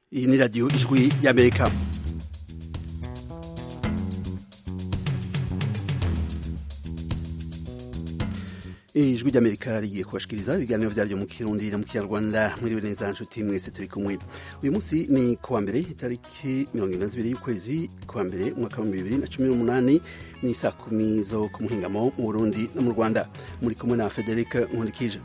iyi ni radiyo ijwi y'amerika ijwi ry'amerika rigiye kubashikiriza ibiganiro vyaryo mu kirundi no mu kinyarwanda mwiriwe neza nshuti mwese turi kumwe uyu munsi ni kuwa mbere itariki mirongo ine na zibiri y'ukwezi kuwa mbere umwaka w'ibihumbi bibiri na cumi n'umunani ni saa kumi zo ku muhingamo mu burundi no mu rwanda muri kumwe na frederic nkundikije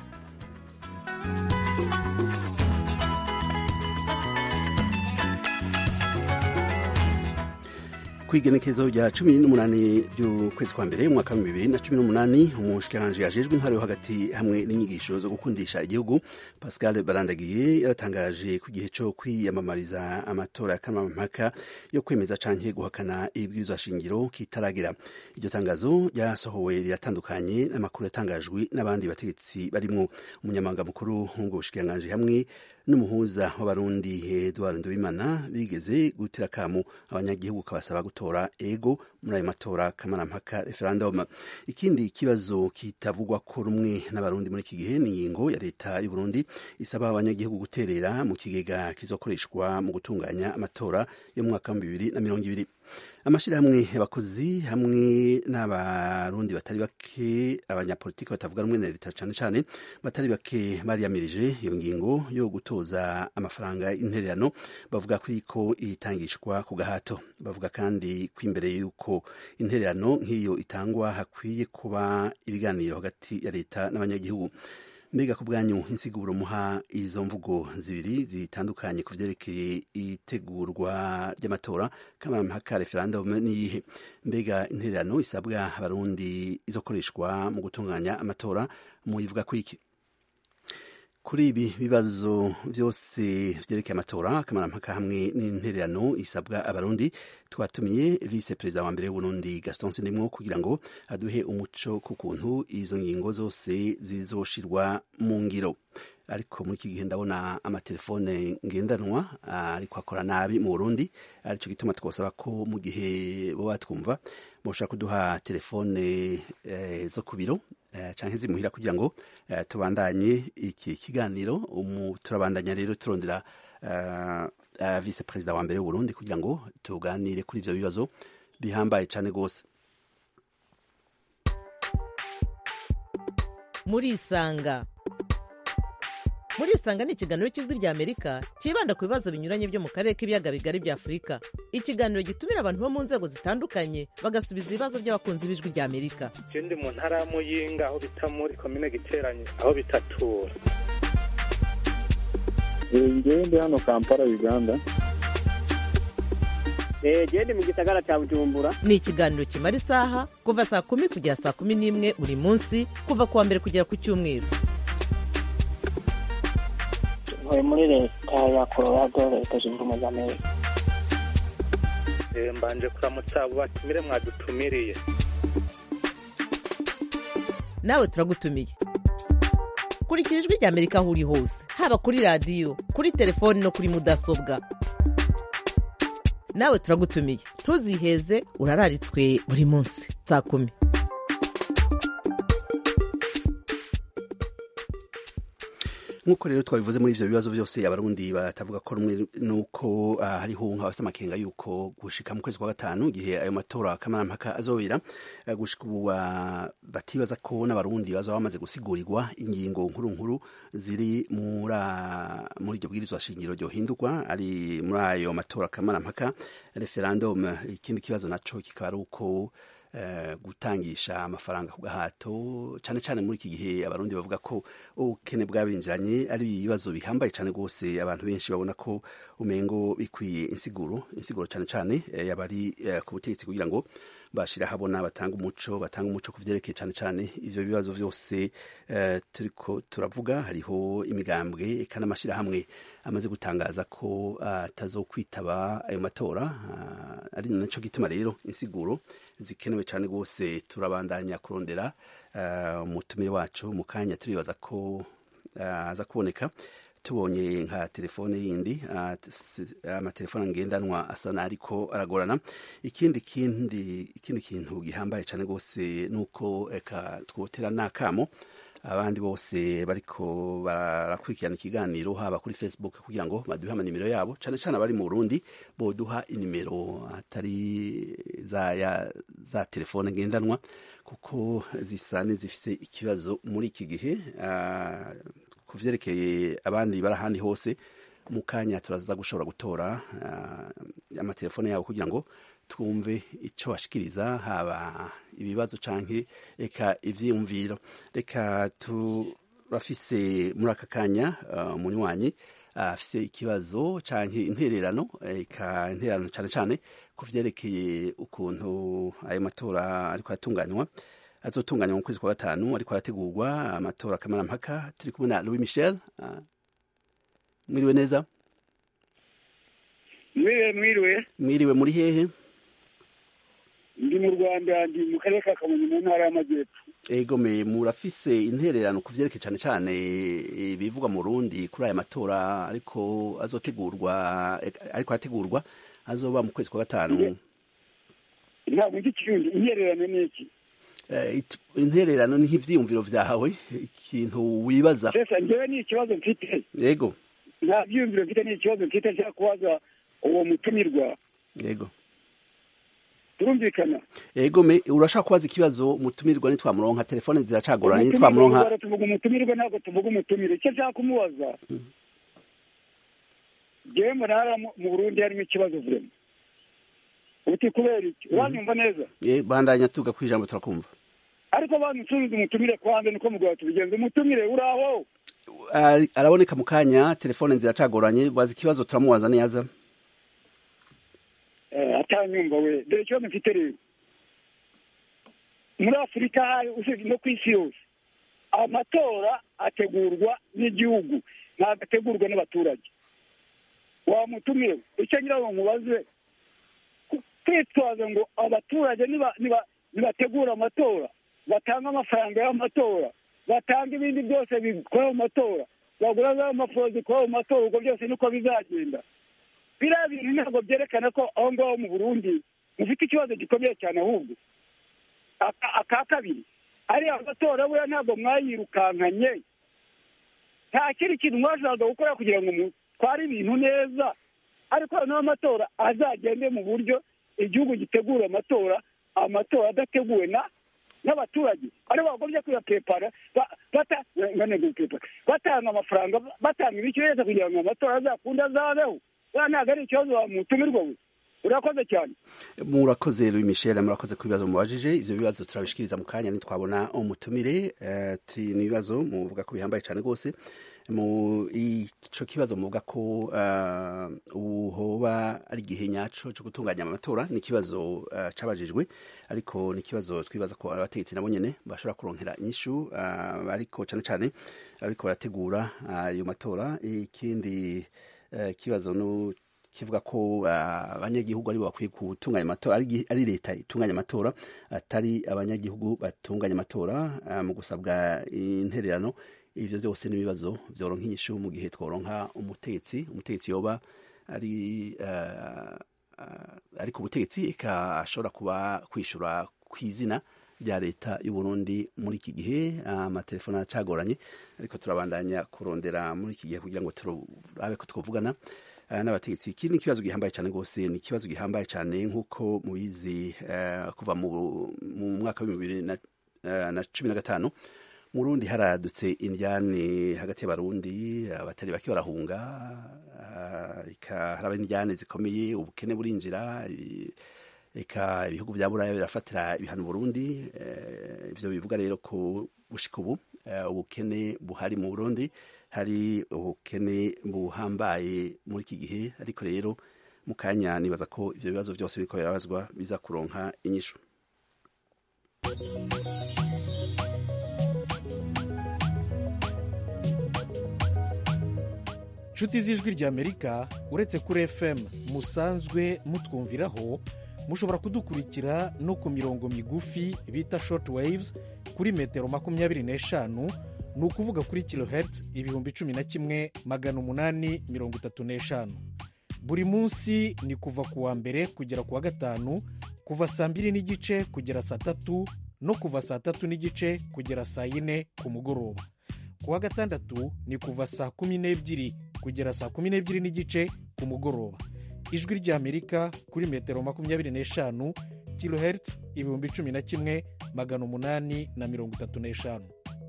kwigenekezo rya cumi n'umunani ry'ukwezi kwa mbere umwaka w'ibihumbi bibiri na cumi n'umunani umushikiranganji ajejwe intwaro yo hagati hamwe n'inyigisho zo gukundisha igihugu pascal barandagiye yaratangaje ku gihe co kwiyamamariza amatora ya kamamampaka yo kwemeza canke guhakana ibwirizwa shingiro kitaragera iryo tangazo ryasohowe riratandukanye n'amakuru yatangajwe n'abandi bategetsi barimwo umunyamabanga mukuru w'ubwo bushikiranganji hamwe n'umuhuza w'abarundi Edouard Nduwimana bigeze gutera akamu abanyagihugu kabasaba gutora ego muri ayo matora kamarampaka referendum ikindi kibazo kitavugwa ko rumwe n'abarundi muri iki gihe ni ingingo ya leta y'u Burundi isaba abanyagihugu guterera mu kigega kizokoreshwa mu gutunganya amatora yo mu mwaka wa bibiri na mirongo ibiri amashirahamwe abakozi hamwe n'abarundi batari bake abanyapolitiki batavuga rumwe na leta cane cane batari bake bariyamirije iyo ngingo yo gutoza amafaranga y'intererano bavuga ko iriko itangishwa ku gahato bavuga kandi ko imbere y'uko intererano nk'iyo itangwa hakwiye kuba ibiganiro hagati ya leta n'abanyagihugu mbega ku bwanyu insiguro muha izo mvugo zibiri zitandukanye ku vyerekeye itegurwa ry'amatora kamarampaka referendum niyihe mbega intererano isabwa abarundi izokoreshwa mu gutunganya amatora muyivuga ko iki kuri ibi bibazo vyose vyerekeye amatora kamarampaka hamwe n'intererano isabwa abarundi twatumiye vice perezida wa mbere w'uburundi gaston sindimwo kugira ngo aduhe umuco ku kuntu izo ngingo zose zizoshirwa mu ngiro ariko muri iki gihe ndabona amatelefone ngendanwa ariko akora nabi mu burundi arico gituma twosaba ko mu gihe bo batwumva boshobora kuduha telefone eh, zo ku biro canke zimuhira kugira ngo tubandanye iki kiganiro turabandanya rero turondera vice perezida wa mbere w'uburundi kugira ngo tuganire kuri ivyo bibazo bihambaye cane rwose murisanga murisanga ni ikiganiro cy'ijwi rya amerika cyibanda ku bibazo binyuranye byo mu karere k'ibiyaga bigari bya afurika ikiganiro gitumira abantu bo mu nzego zitandukanye bagasubiza ibibazo by'abakunzi b'ijwi rya amerika je ndi mu ntara ya muyinga aho bita muri komine giteranye aho bitatura ngewe ndi hano kampala uganda gende mu gisagara cya bujumbura ni ikiganiro kimara isaha kuva saa kumi kugera saa kumi n'imwe buri munsi kuva ku wa mbere kugera ku cyumweru ntuye muri leta ya colorado leta zunze ubumwe za amerika mbanje kuramutsa abo batumire mwadutumiriye nawe turagutumiye kurikira ijwi rya amerika aho uri hose haba kuri radiyo kuri telefoni no kuri mudasobwa nawe turagutumiye ntuziheze urararitswe buri munsi saa kumi nk'uko rero twabivuze muri ivyo bibazo byose abarundi batavuga ko rumwe nuko uh, hariho nk'abafite amakenga yuko gushika mu kwezi kwa gatanu igihe ayo matora kamarampaka azobera uh, gushika ubu uh, batibaza ko n'abarundi bazaba bamaze gusigurirwa ingingo nkuru nkuru ziri muri iryo bwirizwa shingiro ryohindurwa ari muri ayo matora kamarampaka referendum ikindi kibazo naco kikaba ari uko Uh, gutangisha amafaranga ku gahato cyane cyane muri iki gihe abarundi bavuga ko ubukene bwabinjiranye ari ibibazo bihambaye cyane rwose abantu benshi babona ko umengo bikwiye insiguro insiguro cyane cyane uh, yabari uh, ku butegetsi kugira ngo bashira habona batanga umuco batanga umuco ku vyerekeye cyane cyane ivyo bibazo vyose turiko turavuga hariho imigambwe eka n'amashirahamwe amaze gutangaza ko atazokwitaba ayo matora ari naco gituma rero insiguro zikenewe cyane rwose turabandanya kurondera umutumire wacu mu kanya turibaza ko aza kuboneka tubonye nka telefone yindi amatelefone ngendanwa asa ariko aragorana ikindi kindi ikindi kintu gihambaye cyane rwose nuko eka twotera n'akamo abandi bose bariko barakurikirana ikiganiro haba kuri facebook kugira ngo baduhe amanimero yabo cane cane abari mu burundi boduha inimero atari za, ya, za telefone ngendanwa kuko zisa n'izifise ikibazo muri iki gihe uh, ku vyerekeye abandi bari ahandi hose mu kanya turaza gushobora gutora uh, amatelefone yabo kugira ngo twumve icyo bashikiriza haba ibibazo canke eka ivyiyumviro reka turafise muri aka kanya uh, munywanyi afise uh, ikibazo canke intererano eka intererano cane cane ku vyerekeye ukuntu ayo matora ariko aratunganywa azotunganywa mu kwezi kwa gatanu ariko arategurwa amatora kamarampaka turi kumwe na Louis Michel uh, mwiriwe neza mwiriwe mwiriwe mwiriwe muri hehe ndi mu rwanda ndi mu karere ka kamonyi mu ntara y'amajyepfo egome murafise intererano ku vyerekeye cane cane bivugwa mu rundi kuri aya matora ariko azotegurwa ariko arategurwa azoba mu kwezi kwa gatanu ntabwo nzi ikirundi intererano ni iki intererano ni nk'ivyiyumviro vyawe ikintu wibaza sesa njyewe ni ikibazo mfite yego nta vyiyumviro mfite ni ikibazo mfite nshaka kubaza uwo mutumirwa yego turumvikana yego me urashaka kubaza ikibazo umutumirwa nitwamuronka telefone ziracagoranye nitwamuronka tuvuga umutumirwa ntabwo tuvuga umutumire icyo nshaka kumubaza jewe mu ntara mu burundi harimo ikibazo vrema uti kubera iki uranyumva neza bandanya tuga ku ijambo turakumva ariko banusubiza umutumire kwanza niko mugabo tubigenza umutumire uraho araboneka mu kanya telefone ziracagoranye baza ikibazo turamubaza neza atanyumva we dore ikibazo mfite rero muri afurika usibye no ku isi yose amatora ategurwa n'igihugu ntabwo ategurwa n'abaturage wamutumiwe icyo ngira ngo mubaze kwitwaza ngo abaturage nibategura amatora batanga amafaranga y'amatora batanga ibindi byose bikora mu matora bagura za mpapuro zikora mu matora ubwo byose niko bizagenda biriya bintu ntabwo byerekana ko aho ngaho mu burundi mufite ikibazo gikomeye cyane ahubwo aka kabiri ariya matora buriya ntabwo mwayirukankanye nta kindi kintu mwashakaga gukora kugira ngo mutware ibintu neza ariko noneho amatora azagende mu buryo igihugu gitegura amatora amatora adateguwe na n'abaturage aribo bagombye kuyapepara batanga amafaranga batanga ibiciro kugira ngo amatora azakunde azabeho uriya ntabwo ari ikibazo wamutumirwa we urakoze cyane murakoze Louis Michel murakoze ku bibazo mubajije ivyo bibazo turabishikiriza mu kanya nitwabona umutumire ni ibibazo muvuga ko bihambaye cyane rwose mu ico kibazo muvuga ko uhoba ari igihe nyaco co gutunganya amatora ni ikibazo cabajijwe ariko ni ikibazo twibaza ko abategetsi nabo nyene bashobora kuronkera inyishu ariko cane cane ariko barategura ayo matora ikindi ikibazo no kivuga ko abanyagihugu aribo bakwiye gutunganya amatora ari leta itunganya amatora atari abanyagihugu batunganya amatora mu gusabwa intererano ivyo byose n'ibibazo vyoronka inyishu mu gihe tworonka umutegetsi umutegetsi yoba ari ari ku butegetsi eka ashobora kuba kwishura kw'izina rya leta y'u Burundi muri iki gihe amatelefone aracagoranye ariko turabandanya kurondera muri iki gihe kugira ngo turabe ko twovugana n'abategetsi iki ni ikibazo gihambaye cyane rwose ni ikibazo gihambaye cyane nk'uko mubizi kuva mu mwaka w'ibihumbi bibiri na cumi na gatanu mu rundi haradutse indyane hagati y'abarundi abatari bake barahunga haraba indyane zikomeye ubukene burinjira eka ibihugu bya buraya birafatira ibihano burundi ivyo bivuga rero ko gushika ubu ubukene buhari mu burundi hari ubukene buhambaye muri iki gihe ariko rero mu kanya nibaza ko ivyo bibazo byose biriko birabazwa biza kuronka inyishu nshuti z'ijwi ry'amerika uretse kuri fm musanzwe mutwumviraho mushobora kudukurikira no ku mirongo migufi bita short waves kuri metero makumyabiri n'eshanu ni ukuvuga kuri kilohertz ibihumbi cumi na kimwe magana umunani mirongo itatu n'eshanu buri munsi ni kuva ku wa mbere kugera ku wa gatanu kuva saa mbiri n'igice kugera saa tatu no kuva saa tatu n'igice kugera saa yine ku mugoroba ku wa gatandatu ni kuva saa kumi n'ebyiri kugera saa kumi n'ebyiri n'igice ku mugoroba ijwi ry'amerika kuri metero makumyabiri n'eshanu kilohertz ibihumbi cumi na kimwe magana umunani na mirongo itatu n'eshanu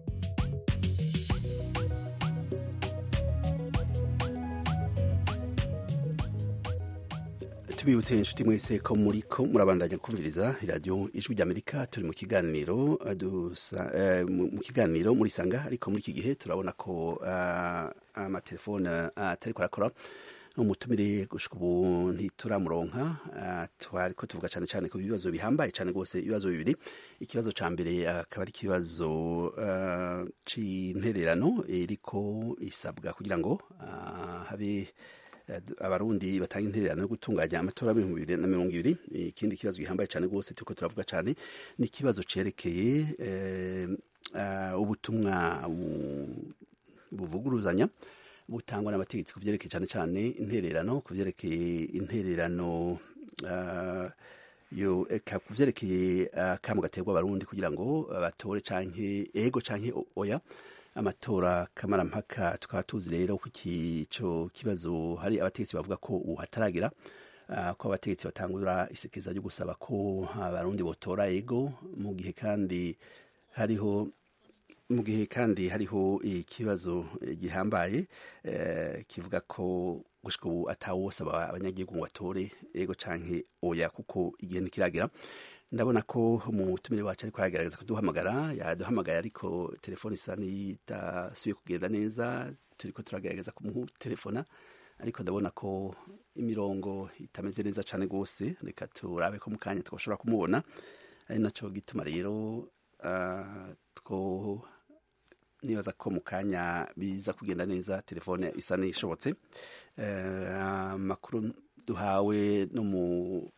tubibutse inshuti mwese ko muri ko murabandanya kumviriza iradiyo ijwi ry'amerika turi mu kiganiro dusa eh, mu mu kiganiro muri sanga ariko muri iki gihe turabona ko ah, amatelefone atari arakora umutumire gushika ubu ntituramuronka ah, twariko tuvuga cyane cyane ku bibazo bihambaye cyane rwose ibibazo bibiri ikibazo ca mbere akaba ari ikibazo ah, c'intererano iriko isabwa kugira ngo ah, habe eh, abarundi batanga intererano yo gutunganya amatora y'ibihumbi bibiri na mirongo ibiri ikindi kibazo gihambaye cyane rwose turiko turavuga cyane ni ikibazo cerekeye eh, ah, ubutumwa bu- buvuguruzanya butangwa n'abategetsi ku byerekeye cyane cyane intererano ku byerekeye intererano ah, yo eka ku byerekeye akamo gaterwa abarundi kugira ngo batore canke ego canke o- oya amatora kamarampaka tukaba tuzi rero ko ico kibazo hari abategetsi bavuga ko ubu hataragira ah, ko abategetsi batangura isekeza ryo gusaba ko abarundi botora ego mu gihe kandi hariho mu gihe kandi hariho ikibazo eh, gihambaye eh, kivuga ko gushika ubu atawosaba abanyagihugu ngo batore ego canke oya kuko igihe ntikiragera ndabona ko umutumire wacu ariko aragerageza kuduhamagara yaduhamagaye ariko telefone isa n'idasubiye kugenda neza turiko turagerageza kumutelefona ariko ndabona ko imirongo itameze neza cane rwose reka turabe ko mu kanya twashobora kumubona ari naco gituma rero ah, two nibaza ko mu kanya biza kugenda neza telefone isa n'ishobotse Eh, amakuru duhawe no mu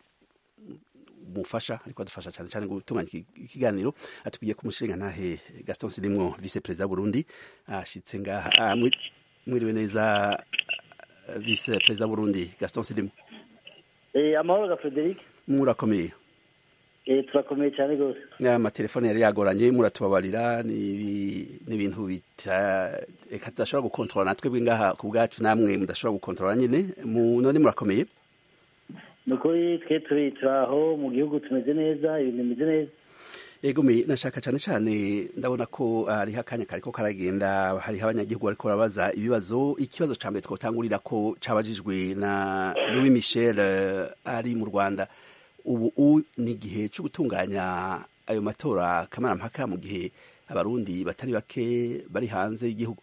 mufasha ariko adufasha cyane cyane gutunganya iki- ikiganiro atubwiye ko umushinga ntahe gaston sirimwo vice perezida w'uburundi ashitse ngaha Ah, mwi- mwiriwe neza eh, vice perezida w'uburundi gaston sirimwo Eh, amahoro ga Frederic murakomeye eh, turakomeye cyane rwose amatelefone yari yagoranye muratubabarira ni ibi- ni ibintu bita reka tudashobora gukontorora natwe bw'ingaha ku bwacu namwe mudashobora gukontorora nyine mu none murakomeye ni ukuri twe turi turaho mu gihugu tumeze neza ibintu bimeze neza ego me nashaka cyane cyane ndabona ko hariho akanya kariko karagenda hariho abanyagihugu bariko barabaza ibibazo ikibazo ca mbere twotangurira ko cabajijwe na louis michel eh, ari mu rwanda ubu u ni igihe cyo gutunganya ayo matora kamarampaka mu gihe abarundi batari bake bari hanze y'igihugu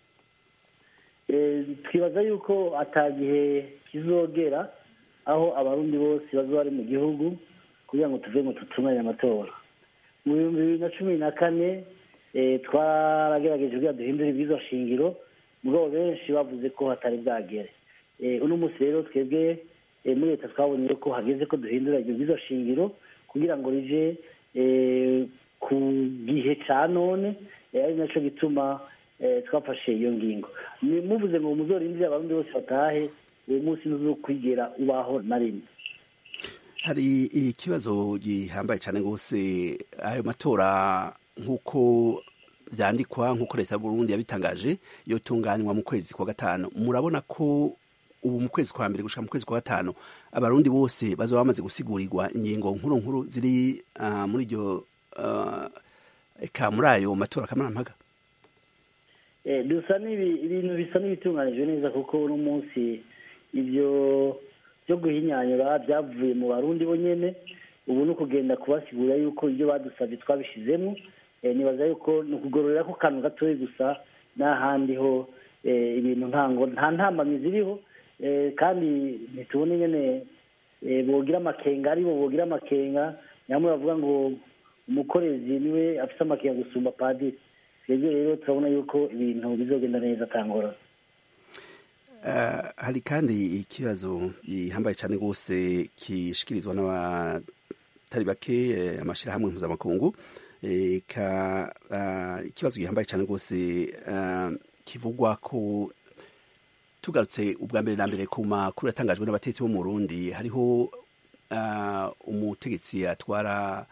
Eh, twibaza yuko atagihe kizogera aho abarundi bose bazoba bari mu gihugu kugira ngo tuve ngo tutunganye amatora mu bihumbi bibiri na cumi na kane eh, twaragerageje kugira duhindure ibwirizwa shingiro mugabo benshi bavuze ko hatari bwagere Eh, uno munsi rero twebwe eh, muri leta twabonye ko hageze ko duhindura iryo bwirizwa shingiro kugira ngo rije eh, ku gihe ca none eh, ari naco gituma eh, twafashe iyo ngingo Ni- muvuze ngo muzorindire abarundi bose batahe uwo munsi ntuzokwigera ubaho na rimwe hari ikibazo gihambaye cyane rwose ayo matora nk'uko byandikwa nk'uko leta y'uburundi yabitangaje yotunganywa mu kwezi kwa gatanu murabona ko ubu mu kwezi kwa mbere gushika mu kwezi kwa gatanu abarundi bose bazoba bamaze gusigurirwa ingingo nkuru nkuru ziri ah, muri iryo ah, eka muri ayo matora kamarampaka Eh, dusa n'ibi- ibintu bisa n'ibitunganijwe neza kuko uno munsi ibyo byo guhinyanyura byavuye mu barundi bo nyene ubu ni ukugenda kubasigurira yuko ibyo badusabye twabishizemo Eh, nibaza yuko ni ukugororera ko kantu gatoya gusa n'ahandi ho eh, ibintu ntango nta ntambamyi ziriho Eh, kandi ntitubone nyene eh, bogira amakenga aribo bogira amakenga nyamwe bavuga ngo umukorezi niwe afite amakenga gusumba padiri twebwe rero turabona yuko ibintu bizogenda neza atangora Ah, hari kandi ikibazo gihambaye cyane rwose kishikirizwa n'abatari bake eh, amashyirahamwe mpuzamakungu Eh, ka ah, ikibazo gihambaye cyane rwose ah, kivugwa ko tugarutse ubwa mbere na mbere ku makuru yatangajwe n'abatetsi bo mu Burundi hariho ah, umutegetsi atwara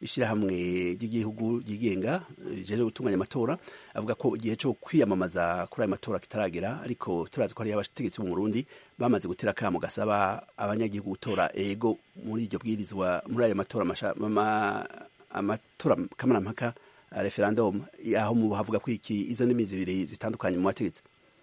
ishyirahamwe ry'igihugu ryigenga rijeje gutunganya amatora avuga ko igihe cyo kwiyamamaza kuri ayo matora kitaragera ariko turazi ko hari abategetsi bo mu Burundi bamaze gutera akamo gasaba abanyagihugu gutora ego muri iryo bwirizwa muri ayo matora amatora kamarampaka referendum aho mu havuga ko iki izo ndimi zibiri zitandukanye mu bategetsi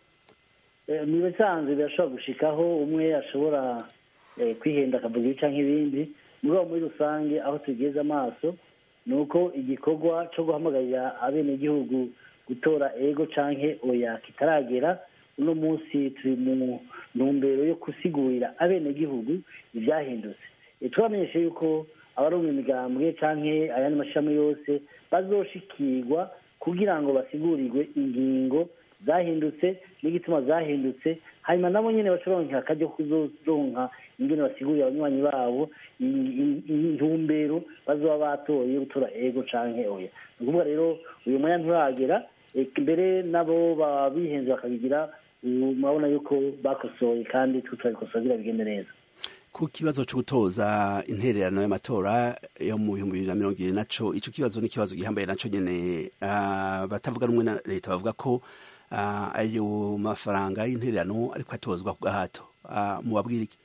mu bisanzwe birashobora gushikaho umwe ashobora kwihenda akavuga ibica nk'ibindi muri uwo muri rusange aho tugeze amaso ni uko igikorwa cyo guhamagarira abenegihugu gutora ego canke oya kitaragera uno munsi turi mu ntumbero yo gusigurira abenegihugu ibyahindutse turamenyeshe yuko abaronga imigambwe canke ayandi mashami yose bazoshikirwa kugira ngo basigurirwe ingingo zahindutse n'igituma zahindutse hanyuma nabo nyine bacoronka akajya kuzoronka ingene basigurira abanywanyi babo intumbero bazoba batoye gutora ego canke oya ni ukuvuga rero uyu mwanya nturagera mbere nabo baba bihenze bakabigira murabona yuko bakosoye kandi tutabikosora kugira bigende neza ku kibazo cyo gutoza intererano y'amatora yo mu bihumbi bibiri na mirongo ibiri naco ico kibazo ni ikibazo gihambaye naco nyene batavuga rumwe na leta bavuga ko ayo mafaranga y'intererano ariko atozwa ku gahato mubabwira iki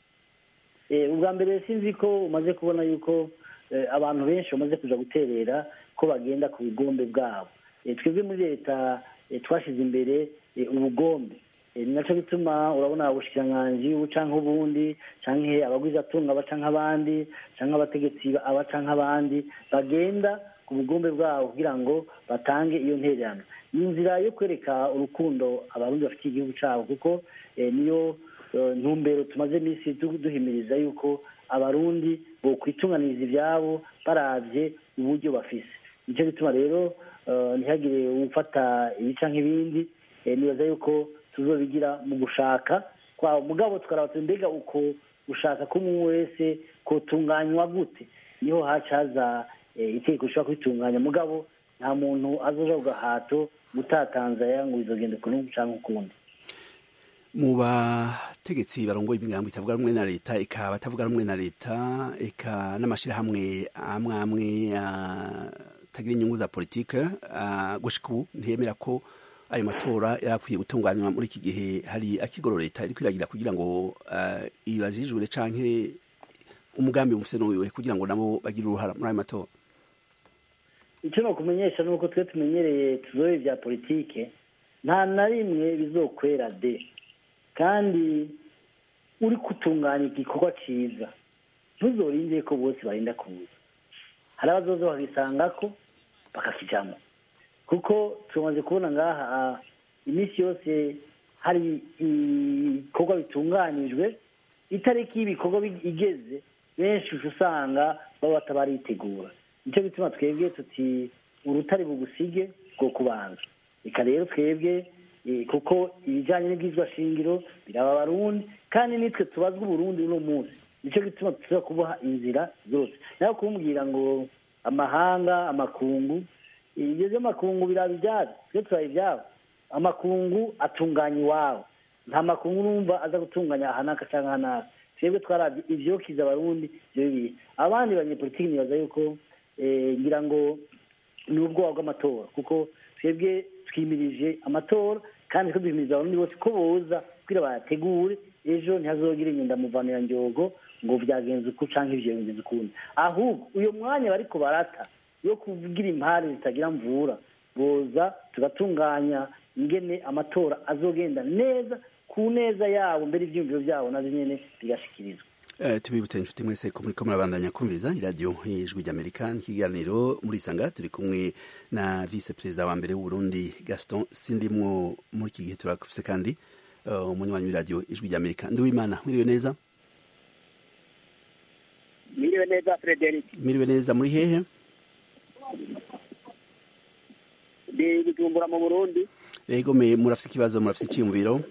ubwa mbere sinzi ko umaze kubona yuko abantu benshi bamaze kuja guterera ko bagenda ku bugombe bwabo twebwe muri leta twashyize imbere ubugombe ni nacyo bituma urabona ubushikiranganji canke ubundi canke abagwizatunga baca nk'abandi canke abategetsi abaca nk'abandi bagenda ku bugombe bwabo kugira ngo batange iyo ntererano ni inzira yo kwereka urukundo abarundi bafitiye igihugu cyabo kuko niyo ntumbero tumaze iminsi duhimiriza yuko abarundi bokwitunganiriza ibyabo baravye uburyo bafise nicyo gituma rero ntihagire ufata ibica nk'ibindi nibaza yuko tuzobigira mu gushaka kwabo mugabo tukaraba mbega uko gushaka k'umwe wese kotunganywa gute niho haca haza itegeko rishobora kwitunganya mugabo nta muntu azoja ku gahato gutatanzaya ngo bizogenda ukuntu canke ukundi mu bategetsi barongoye imigambo itavuga rumwe na leta eka abatavuga rumwe na leta eka n'amashirahamwe amwe amwe atagira inyungu za politike gushika ubu ntiyemera ko ayo matora yarakwiye gutunganywa muri iki gihe hari akigoro leta iri kwiragira kugira ngo ibajijure canke umugambi mufise n'uwiwe kugira ngo nabo bagire uruhara muri ayo matora icyo nokumenyesha ni uko twe tumenyereye tuzobe bya politike nta na rimwe bizokwera de kandi uri gutunganya igikorwa cyiza ntuzorinde ko bose barinda kuza hari abazoza bakisanga ko bakakijamo kuko tumaze kubona ngaha iminsi yose hari ibikorwa bitunganijwe itariki y'ibikorwa igeze benshi usanga baba batabaritegura nicyo gituma twebwe tuti urutare bugusige bwo kubanza reka rero twebwe kuko ibijyanye n'ubwizwa shingiro biraba abarundi kandi nitwe tubazwa uburundi uno munsi nicyo gituma tuza kuboha inzira zose nawe kumbwira ngo amahanga amakungu ibyo by'amakungu biraba ibyabo twe turaba ibyabo amakungu atunganya iwabo nta makungu numva aza gutunganya ahanaka cyangwa ahanaka twebwe twarabye ibyokiza abarundi ibyo bibiri abandi banyepolitiki nibaza yuko ngira ngo ni ubwoba bw'amatora kuko twebwe twimirije amatora kandi duhimiriza abarundi bose ko boza kugira bayategure ejo ntihazogire inyendamuvanira njogo ngo byagenze uku cyangwa ibyo bigenze ukundi ahubwo uyu mwanya bariko barata yo kuvugira impare zitagira mvura boza tugatunganya ingene amatora azogenda neza ku neza yabo mbere ibyiyumviro byabo navyo nyene bigashikirizwa tubibutse inshuti mwese ko muriko murabandanya kumviriza iradiyo y'ijwi ry'amerika n'ikiganiro muri isanga turi kumwe na vice perezida wa mbere w'uburundi gaston sindimwo muri iki gihe turafise kandi umunywanyi w'iradiyo ijwi ry'amerika ndiwimana mwiriwe neza mwiriwe neza frederic mwiriwe neza muri hehe ndi bujumbura mu burundi yego me murafise ikibazo murafise iciyumviro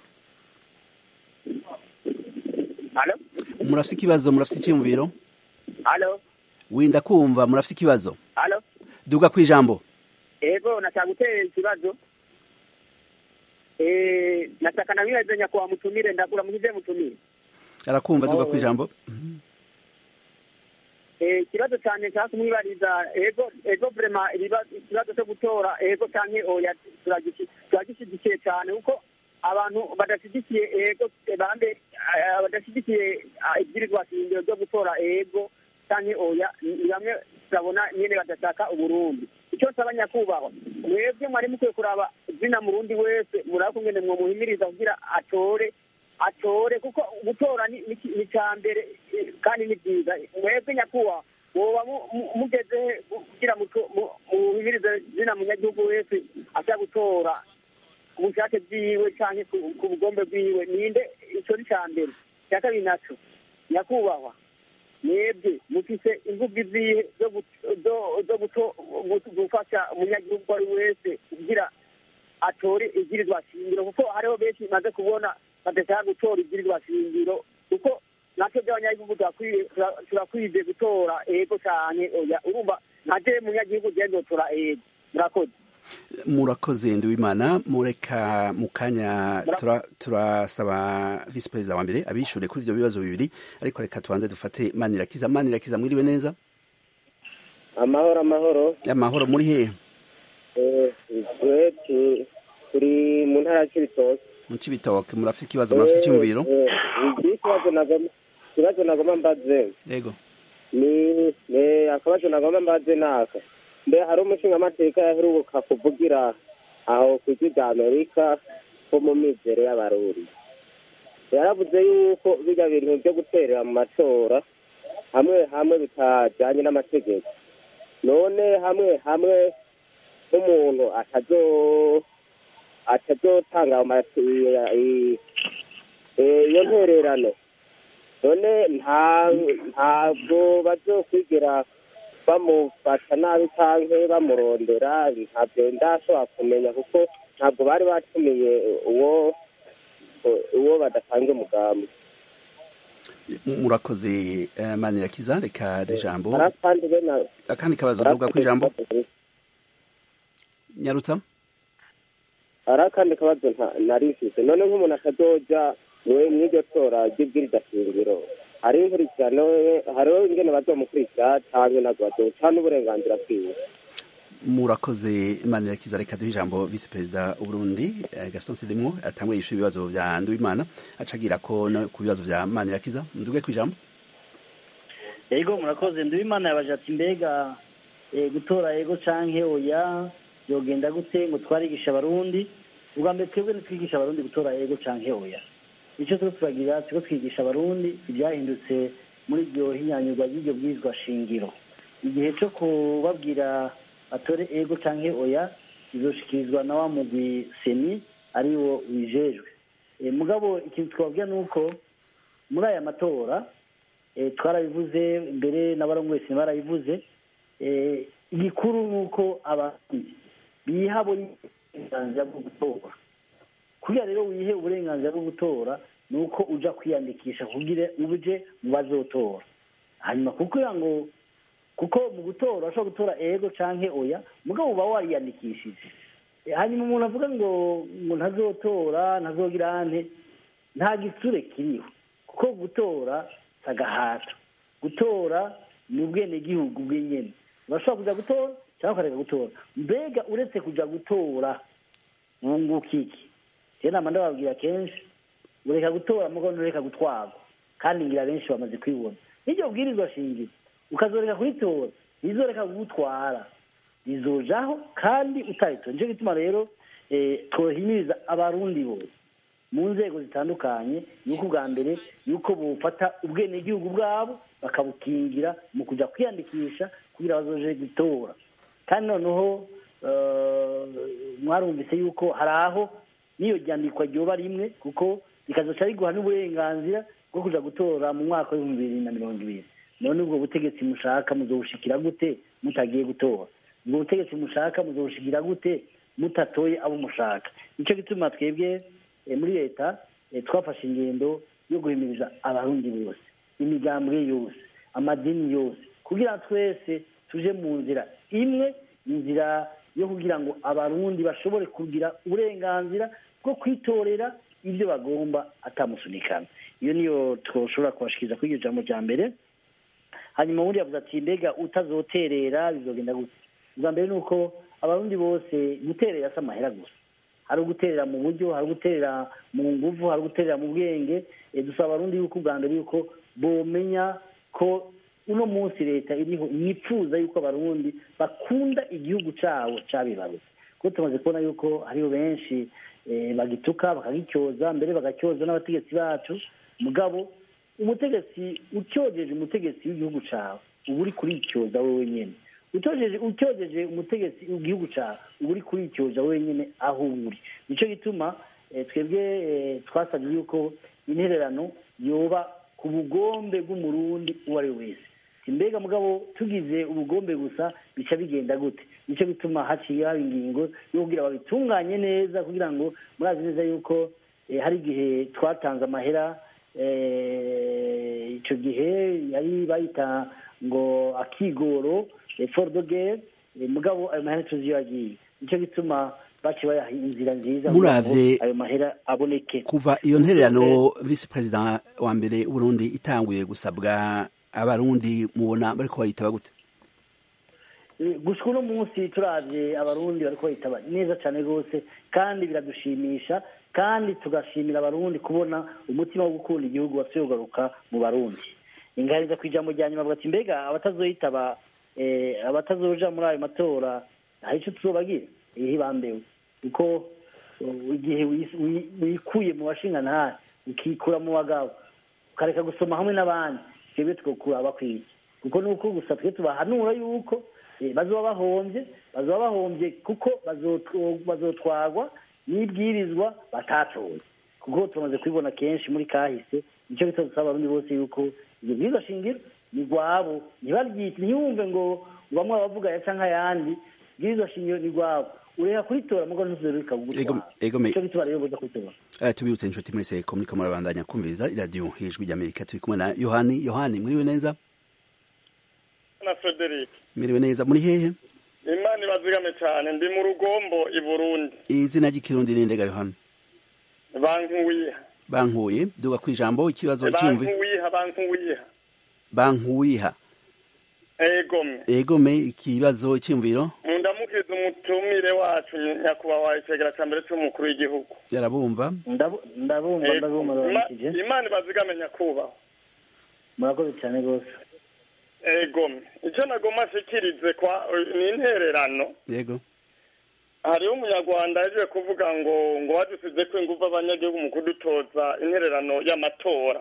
halo murafise ikibazo murafise iciyumviro halo winda kumva murafise ikibazo halo duga kwijambo ego nataka gutera ikibazo eh nataka na mimi nyakubahwa mutumire ndakura mugize mutumire arakumva duga kwijambo eh, ikibazo cyane nshaka kumwibariza ego ego vrema ibiba- ikibazo cyo gutora ego canke oya turagiki- turagishyigikiye cyane kuko abantu badashyigikiye ego bambe eh, badashyigikiye ah, ibwirizwa shingiro ryo gutora ego canke oya ni bamwe turabona nyene badashaka uburundi icyo nsaba nyakubahwa mwebwe mwari mukwiye kuraba izina murundi wese muraba kungene mwomuhimiriza kugira atore atore kuko gutora ni ni- ni icya mbere eh, kandi ni byiza mwebwe nyakubahwa woba mu- mu- mugeze he kugira muto- mu- muhimirize izina munyagihugu wese ashaka gutora ku bushake bwiwe cyangwa ku bugombe bwiwe ninde icyo ni icya mbere icya kabiri nacyo nyakubahwa mwebwe mufise imvugo izihe zo gut- zo- zo guto- gut- gufasha umunyagihugu uwo ari we wese kugira atore ibwirizwa shingiro kuko hariho benshi maze kubona badashaka gutora ibwirizwa shingiro kuko natwe by'abanyagihugu turakwiye- tura- turakwiye gutora ego cyane oya urumva ntaje munyagihugu genda utora ego murakoze murakoze ndiwimana mureka mu kanya tura- turasaba visi perezida wa mbere abishure kuri ivyo bibazo bibiri ariko reka tubanze dufate manirakiza manirakiza mwiriwe neza amahoro amahoro amahoro muri hehe twe tu- turi mu ntara ya cibitoke mu cibitoke murafite ikibazo murafite icyumviro iki kibazo nagomba ikibazo nagomba mbaze yego ni ni akabazo nagomba mbaze naka mbe hari umushingamateka yaheruka kuvugira aho ku ijwi rya amerika ko mu mizero y'abarundi yaravuze yuko bijya bintu byo guterera mu matora hamwe hamwe bitajyanye n'amategeko none hamwe hamwe nk'umuntu atazo atazotanga ama- i- i- eh, iyo ntererano none nta ntabwo bazokwigera bamufata nabi canke bamurondera ntabyo ndashobora kumenya kuko ntabwo bari batumiye uwo uwo badatanga umugambi murakoze eh, manirakiza reka ijambo hari akandi bena akandi kabazo tuvuga ku ijambo nyarutsa hari akandi kabazo nta- nari mfise none nk'umuntu akazoja mwe mw'iryo tora ry'ibwiriza shingiro hariho inkurikirano hariho ingene bazomukurikira canke ntabwo bazoca n'uburenganzira bwiwe murakoze manirakiza reka duhe ijambo visi perezida w'uburundi eh, gaston sidimwo atangwe yishyura ibibazo vya nduwimana acagira ko no ku bibazo vya manirakiza nduge ku ijambo yego murakoze nduwimana yabaje ati mbega eh, gutora yego canke oya yogenda gute ngo twarigisha abarundi ubwa mbere twebwe ntitwigisha abarundi gutora yego canke oya icyo turiko turagira turiko twigisha abarundi ibyahindutse muri iryo hinyanyurwa ry'iryo bwirizwa shingiro igihe cyo kubabwira atore ego canke oya izoshikirizwa na wa mugwi seni ariwo wijejwe Eh, mugabo ikintu twababwira ni uko muri aya matora eh, twarabivuze mbere n'abarongoye barabivuze eh, igikuru ni uko abarundi biha uburenganzira bwo gutora kugira rero wihe uburenganzira bwo gutora ni uko uja kwiyandikisha kugira uje mu bazotora hanyuma kugira ngo kuko mu gutora urashobora gutora ego canke oya mugabo uba wariyandikishije Eh, hanyuma umuntu avuga ngo ngo ntazotora ntazogira ante nta gitsure kiriho kuko gutora si agahato gutora ni ubwenegihugu bw'inyene urashobora kuja gutora cyangwa ukareka gutora mbega uretse kuja gutora wunguka iki rero nama ndababwira kenshi ureka gutora mugo ntureka gutwarwa kandi ngira benshi bamaze kwibona n'iryo bwirizwa shingiro ukazoreka kuritora rizoreka kugutwara rizojaho kandi utaritora nicyo gituma rero eh, twohimiriza abarundi bose mu nzego zitandukanye yuko ubwa mbere yuko bufata ubwenegihugu bwabo bakabukingira mu kujya kwiyandikisha kugira bazoje gutora kandi noneho eh, mwarumvise yuko hari aho n'iyo ryandikwa ryoba rimwe kuko rikazoca riguha n'uburenganzira bwo kuja gutora mu mwaka w'ibihumbi bibiri na mirongo ibiri none ubwo butegetsi mushaka muzobushikira gute mutagiye gutora ubwo butegetsi mushaka muzobushikira gute mutatoye abo mushaka nicyo gituma twebwe eh, muri leta eh, twafashe ingendo yo guhimiriza abarundi bose imigambwe yose amadini yose kugira twese tuje mu nzira imwe inzira yo kugira ngo abarundi bashobore kugira uburenganzira bwo kwitorera ibyo bagomba atamusunikana iyo niyo twoshobora kubashikiriza kuri iryo jambo rya mbere hanyuma ubundi yavuze ati mbega utazoterera bizogenda gute ubwa mbere ni uko abarundi bose guterera si amahera gusa hari uguterera mu buryo hari uguterera mu nguvu hari uguterera mu bwenge dusaba abarundi yuko ubwa mbere yuko bomenya ko uno munsi leta iriho yifuza yuko abarundi bakunda igihugu cyabo cyabibarutse kuko tumaze kubona yuko hariho benshi bagituka bakagicyoza mbere bagacyoza n'abategetsi bacu mugabo umutegetsi utyogeje umutegetsi w'igihugu cyawe uba uri kuricyoza wowe wenyine utyogeje umutegetsi w'igihugu cyawe uba uri kuricyoza wenyine aho uri nicyo gituma twebwe twasabye yuko intererano yoba ku bugombe bw'umurundi uwo ari we wese mbega mugabo tugize ubugombe gusa bica bigenda gute nicyo bituma haciye haba ingingo yo kugira babitunganye neza kugira ngo murazi neza yuko hari igihe twatanze amahera icyo gihe yari bayita ngo akigoro forudogere mugabo ayo mahera tuzi iyo yagiye nicyo gituma baci bayaha inzira nziza muravye ayo mahera aboneke kuva iyo ntererano visi perezida wa mbere w'uburundi itanguye gusabwa abarundi mubona bariko bayitaba gute gusa uno munsi turavye abarundi bariko bayitaba neza cane rwose kandi biradushimisha kandi tugashimira abarundi kubona umutima wo gukunda igihugu wasubiye kugaruka mu barundi ingariza ku ijambo rya nyuma avuga ati mbega abatazoyitaba abatazoja muri ayo matora hari ico tuzobagira ihe bambewe kuko igihe wikuye mu bashingantahe ukikura mu bagabo ukareka gusoma hamwe n'abandi twebwe twokura bakwiye kuko nuko gusa twe tubahanura yuko bazoba bahombye bazoba bahombye kuko bazotwagwa n'ibwirizwa batatoye kuko tumaze kubibona kenshi muri kahise nicyo bita dusaba abarundi bose yuko ibyo bwirizwa shingiro ni rwabo ntibaryite ntiyumve ngo bamwe bavuga ya canke ayandi bwirizwa shingiro ni rwabo ureka kuritora mugo ntuzereka gutwara icyo bituma rero boza kuritora tubibutse inshuti mwese ko muriko murabandanya kumviriza iradiyo ijwi ry'amerika turi kumwe na yohani yohani mwiriwe neza na frederic mwiriwe neza muri hehe imana ibazigame cyane ndi mu rugombo i burundi izina ry'ikirundi ni ndega yohani bankuwiha bankuye duga ku ijambo ikibazo cyumvi bankuwiha bankuwiha bankuwiha egome egome ikibazo cyumviro mundamukiza umutumire wacu nyakubahwa icegera cya mbere cy'umukuru w'igihugu yarabumva ndabumva ndabumva baramukije imana ibazigame nyakubahwa murakoze cyane rwose egome icyo nagoma ashikirize kwa ni intererano yego hariho umunyarwanda yaje kuvuga ngo ngo badusize ko ingufu abanyagihugu mu kudutoza intererano y'amatora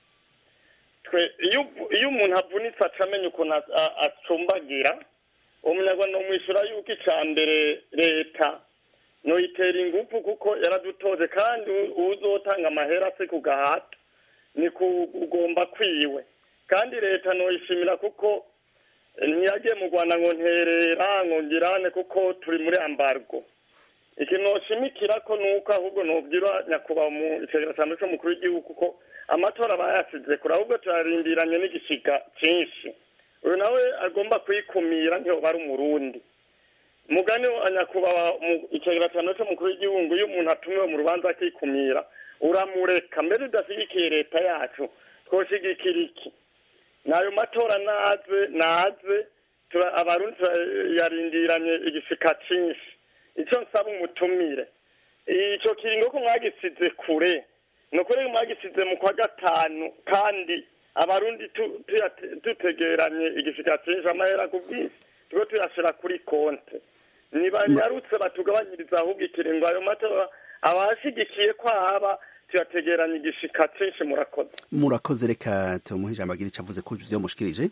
twe iyo umuntu avunitse aca amenya ukuntu acumbagira uwo munyarwanda umwishyura yuko icya mbere leta nuyitera ingufu kuko yaradutoze kandi uzotanga amahera se ku gahata ni kugomba kwiwe kandi leta nuyishimira kuko ntiyagiye mu rwanda ngo nterera ngo ngirane kuko turi muri ambargo ikintu noshimikira ko nuko ahubwo nubwira nyakubahwa mu icegera cya mbere cy'umukuru w'igihugu kuko amatora bayasize kure ahubwo turarindiranye n'igishiga cyinshi uyu nawe agomba kuyikumira ntiyoba ari umurundi mugani wa nyakubahwa mu icegera cya mbere cy'umukuru w'igihugu iyo umuntu atumiwe mu rubanza akikumira uramureka mbere udashyigikiye leta yacu twoshigikira iki n'ayo matora naze naze abarundi turayarindiranye igishika cyinshi icyo nsaba umutumire icyo kiringo ko mwagisize kure ni ukuri mwagisize mu kwa gatanu kandi abarundi dutegeranye igishika cyinshi amahera ku bwinshi tube tuyashyira kuri konte ntibanyarutse batugabanyiriza ahubwo ikiringo ayo matora abashyigikiye ko haba tuyategeranye igishika cyinshi murakoze murakoze reka tumuhe ijambo agira icyo avuze ko ibyo mushikirije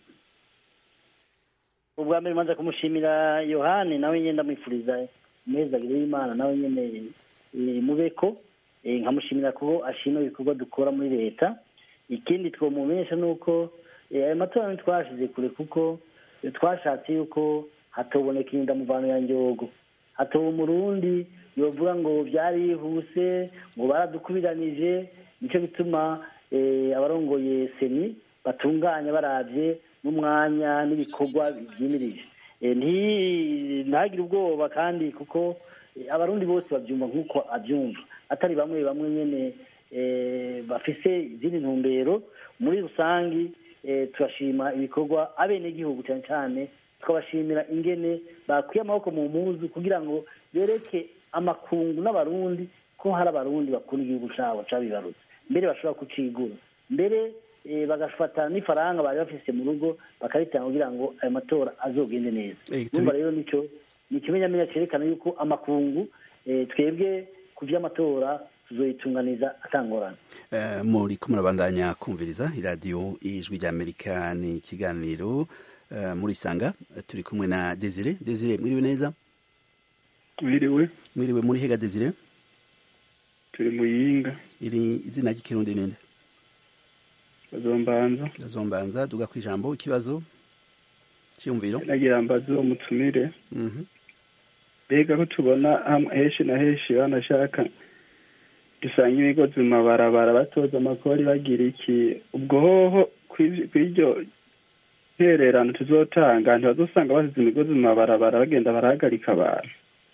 ubwa mbere manza kumushimira yohani nawe nyine ndamwifuriza imezagire y'imana nawe nyine mubeko nkamushimira ko ashima ibikorwa dukora muri leta ikindi twomumenyesha ni uko ayo matora ntitwashize kure kuko twashatse yuko hatoboneka indamuvano ya njogo hatoba umurundi yovuga ngo byarihuse ngo baradukubiranije nicyo bituma abarongoye seni batunganya barabye n'umwanya n'ibikorwa byimirije ntagire ubwoba kandi kuko abarundi bose babyumva nk'uko abyumva atari bamwe bamwe nyine bafise izindi ntumbero muri rusange eh, turashima ibikorwa abenegihugu cyane cyane tukabashimira ingene bakwiye amaboko mu mpuzu kugira ngo bereke amakungu n'abarundi ko hari abarundi bakunda igihugu cyabo cabibarutse mbere bashobora kucigura mbere eh, bagafata n'ifaranga bari bafise mu rugo bakaritanga kugira ngo ayo matora azogende neza Eh, tubi- numva rero nico ni ikimenyamenya cerekana yuko amakungu eh, twebwe ku vy'amatora tuzoyitunganiza atangorana Eh, muri ko murabandanya kumviriza iradiyo ijwi ry'amerika ni ikiganiro eh, muri sanga turi kumwe na desire desire mwiriwe neza mwiriwe mwiriwe muri hega desire turi muyinga iri izina ry'ikirundi ninde bazombanza gazombanza duga ku ijambo ikibazo cyiyumviro nagira mbaze uwo mutumire Mhm. mbega ko tubona hamwe henshi na henshi banashaka dusanga imigozi mu mabarabara batoza amakori bagira iki ubwo hoho kw'ivy- kw'iryo ntererano tuzotanga ntibazosanga basize imigozi mu mabarabara bagenda barahagarika abantu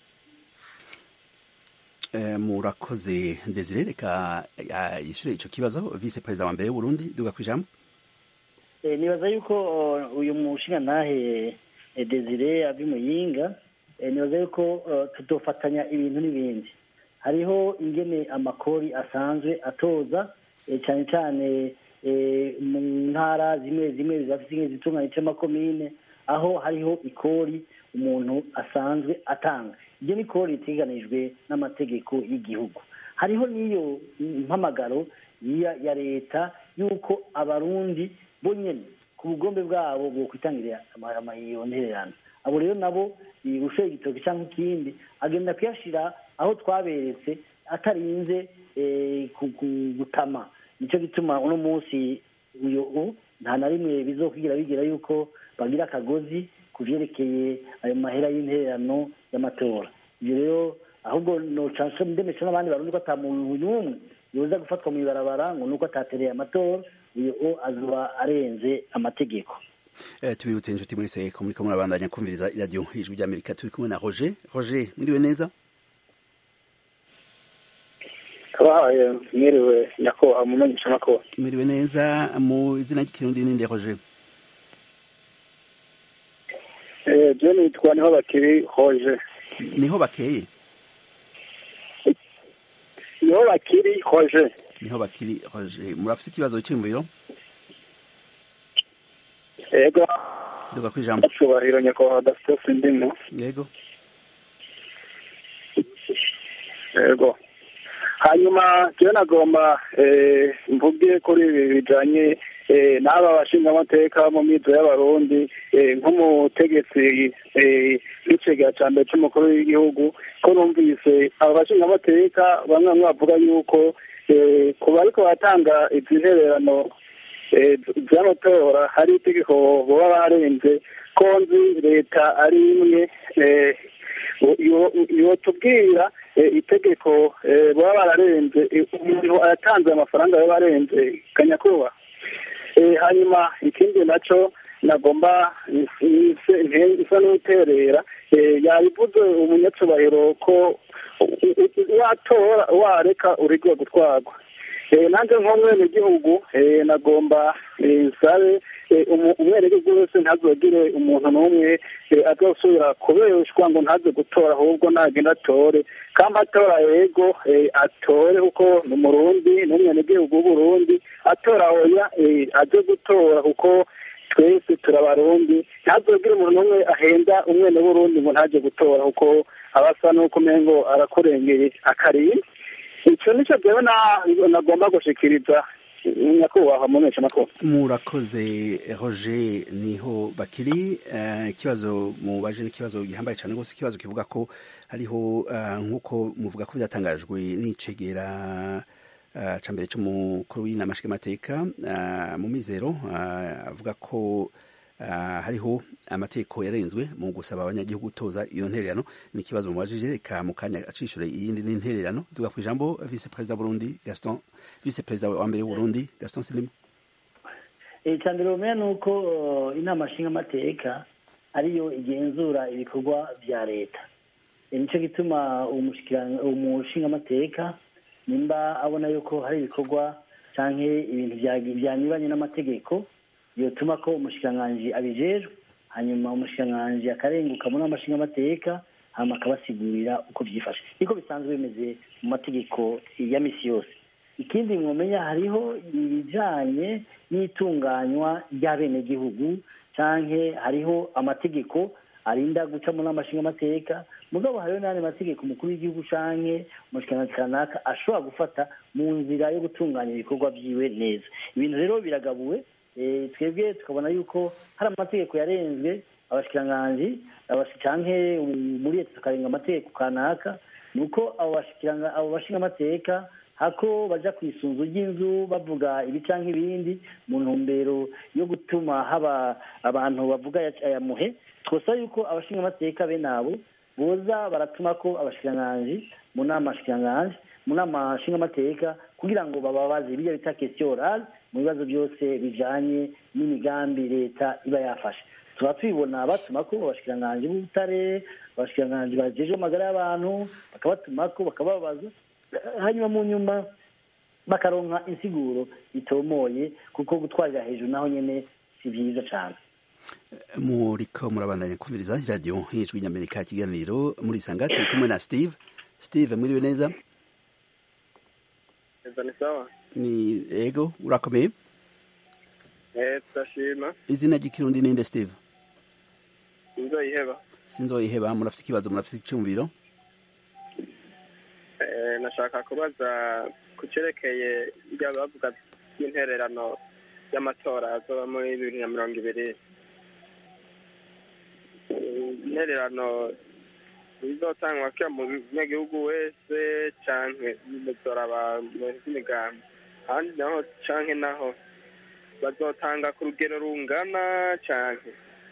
Eh, murakoze desire reka ah, yishure ico kibazo vice perezida wa mbere w'uburundi duga ku ijambo Eh, nibaza yuko uh, uyu mushingantahe eh, Desire Abimuyinga eh, nibaza yuko uh, tutofatanya ibintu n'ibindi hariho ingene amakori asanzwe atoza eh, cyane cyane eh, mu ntara zimwe zimwe zafite ingene zitunganya c'amakomine aho hariho ikori umuntu asanzwe atanga iryo ni ikori riteganijwe n'amategeko y'igihugu hariho n'iyo mpamagaro ya, ya leta yuko abarundi bo nyene ku bugombe bwabo bwo kwitangirira ama- ama- iyo ntererano abo rero nabo gushoye igitoki cyangwa ikindi agenda kuyashira aho twaberetse atarinze eh, ku- ku- gutama nicyo gituma uno munsi uyu u- nta na rimwe bizokwigira bigira yuko bagira akagozi ku vyerekeye ayo mahera y'intererano y'amatora ibyo rero ahubwo nocanse ndemesha n'abandi barundi ko ata muntu n'umwe yoza gufatwa mu ibarabara ngo nuko atatereye amatora uyu o azoba arenze amategeko Eh, tubibutse inshuti mwese ko muriko murabandanya kumviriza iradiyo ijwi ry'amerika turi kumwe na roger roger mwiriwe neza kabahaye mwiriwe nyakubahwa umumenyesha makuru mwiriwe neza mu izina ry'ikirundi ninde roger eh je nitwa niho bakiri hoje niho bakeye niho bakiri hoje niho bakiri roger murafise ikibazo cy'imviro yego duga ku ijambo cyubahiro nyakubahwa dasitosi ndimo yego yego hanyuma jewe nagomba eh, mvuge kuri ibi bijanye eh, n'aba bashingamateka mu mizo y'abarundi eh, nk'umutegetsi eh, w'icegera ca mbere c'umukuru w'igihugu ko numvise aba bashingamateka bamwe bamwe bavuga yuko eh, ku bariko baratanga izi ntererano eh, z'amatora hari itegeko boba barenze ko nzi leta ari imwe eh, yotubwira itegeko eh, baba bararenze eh, umuntu aratanze amafaranga baba barenze kanyakuba Eh, hanyuma ikindi naco nagomba isa n'uterera eh, yabivuze umunyacubahiro ko u- u- watora wareka urigwe gutwarwa Eh, nanjye nk'umwenegihugu eh, nagomba eh, nsabe eh, umu- umwenegihugu wese ntazogire umuntu n'umwe eh, azosubira kubeshwa ngo ntaze gutora ahubwo nagenda atore kandi atora yego eh, atore kuko ni umurundi n'umwenegihugu w'uburundi atora oya eh, aze gutora kuko twese turabarundi ntazogire umuntu n'umwe ahenda umwene w'urundi ngo ntaje gutora kuko aba asa n'uko umengo arakurengeye akarimbi icyo nicyo rero nagomba gushikiriza nyakubahwa mu makuru murakoze roger niho bakiri eh, ikibazo mubaje n'ikibazo gihambaye cyane rwose ikibazo kivuga ko hariho eh, nk'uko muvuga ko byatangajwe n'icegera eh, ca mbere c'umukuru w'inama nshingamateka eh, mu mizero eh, avuga ko eh, hariho amategeko yarenzwe mu gusaba abanyagihugu gutoza iyo ntererano ni ikibazo mubajije reka mu kanya acishure iyindi n'intererano tuga ku ijambo vice perezida Burundi Gaston vice perezida wa mbere w'Uburundi Gaston Silimu icya mbere bumenya ni uko uh, inama nshingamateka ariyo igenzura ibikorwa bya leta Eh, nicyo gituma umushikiranga- umushingamateka nimba abona yuko hari ibikorwa canke ibintu bya- byanyuranye n'amategeko yotuma ko umushikiranganji abijejwe hanyuma umushikiranganji akarenguka muri amashinga amateka hama akabasigurira uko byifashe niko bisanzwe bimeze mu mategeko ya misi yose ikindi mwomenya hariho ibijanye n'itunganywa ry'abenegihugu canke hariho amategeko arinda guca muri amashinga amateka mugabo hariho n'ayandi mategeko umukuru w'igihugu canke umushikiranganji kanaka ashobora gufata mu nzira yo gutunganya ibikorwa vyiwe neza ibintu rero biragabuwe eh, twebwe tukabona yuko hari amategeko yarenzwe abashikiranganji abashi- canke um, muri leta tukarenga amategeko kanaka ni uko abo bashikiranga abo bashinga amateka hako baja ku isunzu ry'inzu bavuga ibi canke ibindi mu ntumbero yo gutuma haba abantu bavuga aya- aya muhe twosaba yuko abashinga amateka bene abo boza baratuma ko abashikiranganji mu nama shikiranganji mu nama nshingamateka kugira ngo bababaze ibyo bita question orale mu bibazo byose bijanye n'imigambi leta iba yafashe tuba tubibona batuma ko abashikiranganji b'ubutare abashikiranganji bajejwe amagara y'abantu bakabatuma ko bakababaza hanyuma mu nyuma bakaronka insiguro itomoye kuko gutwarira hejuru naho nyene si vyiza cane muriko murabandanya kumviriza radiyo y'ijwi ry'amerika ikiganiro muri isanga turi kumwe na steve steve mwiriwe neza Eza ni sawa ni ego urakomeye eh turashima izina ry'ikirundi ninde steve inzoyiheba sinzoyiheba murafite ikibazo murafite icyumviro eh nashaka kubaza ku cerekeye ibyo bavuga by'intererano y'amatora azoba muri bibiri na mirongo ibiri Eh, intererano bizotangwa kira mu munyagihugu wese canke bizora abantu b'imigambi ahandi naho canke naho bazotanga ku rugero rungana canke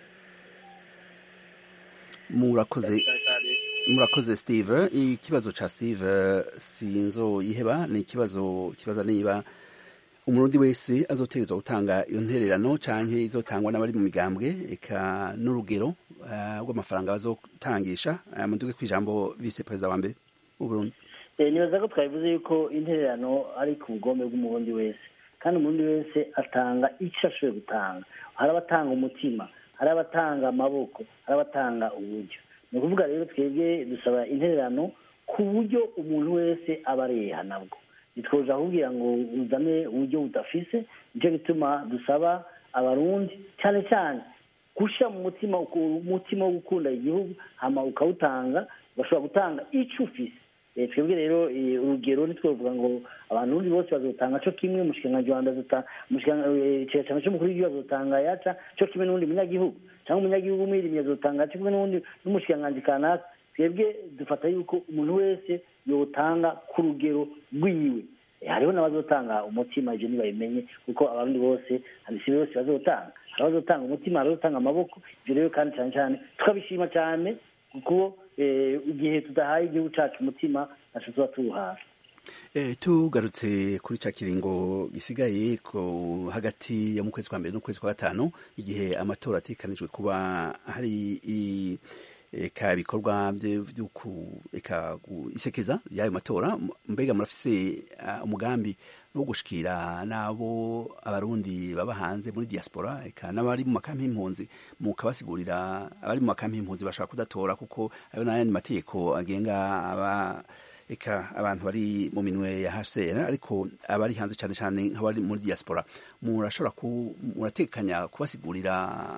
murakoze murakoze steve ikibazo ca steve sinzoyiheba ni ikibazo kibaza niba umurundi wese azotegerezwa gutanga iyo ntererano canke izotangwa n'abari mu migambwe eka n'urugero eh, rw'amafaranga bazotangisha Eh, muduge kw'ijambo vice perezida wa mbere w'uburundi Eh, nibaza ko twabivuze yuko intererano ari ku bugombe bw'umurundi wese kandi umurundi wese atanga icyo ashoboye gutanga hari abatanga umutima hari abatanga amaboko hari abatanga uburyo ni ukuvuga rero twebwe dusaba intererano ku buryo umuntu wese aba areha nabwo ntitwoja kubwira ngo uzane uburyo budafise nicyo gituma dusaba abarundi cyane cyane gushyira mu mutima umutima wo gukunda igihugu hama ukawutanga ugashobora gutanga icyo ufise Eh, twebwe rero eh, urugero ntitwovuga ngo abantu undi bose bazotanga co kimwe umushikiranganji wa mbere azota- umushikiranganji- eh, icegera c'umukuru w'igihugu azotanga yaca co kimwe n'uwundi munyagihugu cyangwa umunyagihugu umwirimyi azotanga co kimwe n'uwundi n'umushikiranganji kanaka twebwe dufata yuko umuntu wese yotanga ku rugero rwiwe Eh, hariho n'abazotanga umutima ivyo ntibabimenye kuko abarundi bose si bose bazotanga hari abazotanga umutima hari abazotanga amaboko ivyo rero kandi cane cane tukabishima cane kuko eh, igihe tudahaye igihugu cacu umutima naco tuba tuwuhawe Eh, tugarutse kuri ca kiringo gisigaye ko hagati ya mu kwezi kwa mbere n'ukwezi kwa gatanu igihe amatora atekanijwe kuba hari i- eka ibikorwa vye vyo ku- eka gu- isekeza y'ayo matora M- mbega murafise ah, umugambi wo gushikira n'abo abarundi baba hanze muri diaspora eka n'abari mu makampi y'impunzi mukabasigurira abari mu makampi y'impunzi bashaka kudatora kuko ayo n'ayandi mategeko agenga aba eka abantu bari mu minwe ya HCR ariko abari hanze cyane cyane nk'abari muri diaspora murashobora ku muratekanya kubasigurira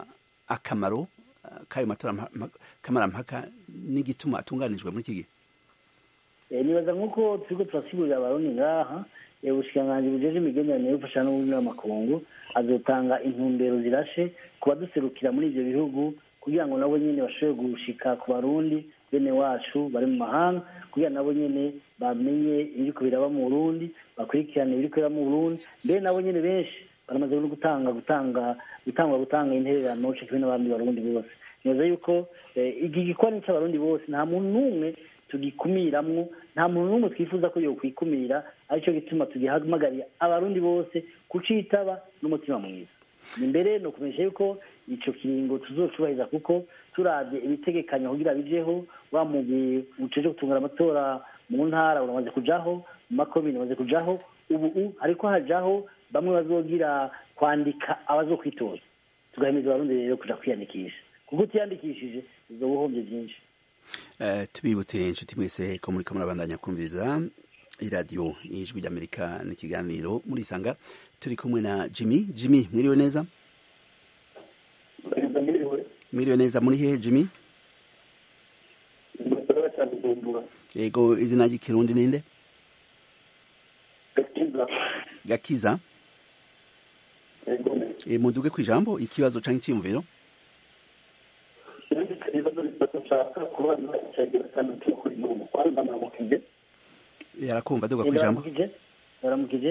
akamaro eh, k'ayo matora mpa- mpa- kamarampaka n'igituma atunganijwe muri iki gihe Eh, nibaza nk'uko turiko turasigurira abarundi ngaha eh, ubushikiranganji bujeje imigenderanire y'ubufasha n'ubundi n'amakungu azotanga intumbero zirashe ku baduserukira muri ivyo bihugu kugira ngo nabo nyene bashobore gushika ku barundi bene wacu bari mu mahanga kugira nabo nyene bamenye ibiriko biraba mu burundi bakurikirane ibiriko biraba mu burundi mbere nabo nyene benshi baramaze no gutanga gutanga gutangwa gutanga intererano co kimwe n'abandi barundi bose nibaza yuko eh, iki gikorwa c'abarundi bose nta muntu n'umwe tugikumiramwo nta muntu n'umwe twifuza ko yokwikumira aricyo gituma tugihamagarira abarundi bose kucitaba n'umutima mwiza imbere ni ukumenyesha yuko ico kiringo tuzocubahiriza kuko turavye ibitegekanya kugira bijeho wa mugwi uceje gutungana amatora mu ntara uramaze kujaho mu makomine uramaze kujaho ubu u- hariko hajaho bamwe bazogira kwandika abazokwitoza tugahimiza abarundi rero kuja kwiyandikisha kuko utiyandikishije uzoba uhombye byinshi Eh, tubibutse inshuti mwese ko muriko murabandanya kumviriza iradiyo ijwi ry'amerika n'ikiganiro murisanga turi kumwe na jimmy jimmy mwiriwe neza mwiriwe neza muri hehe jimmy yego izina ry'ikirundi ninde gakiza Eh, muduge ku ijambo ikibazo canke iciyumviro yarakumva duga ku ijambo yaramukije yaramukije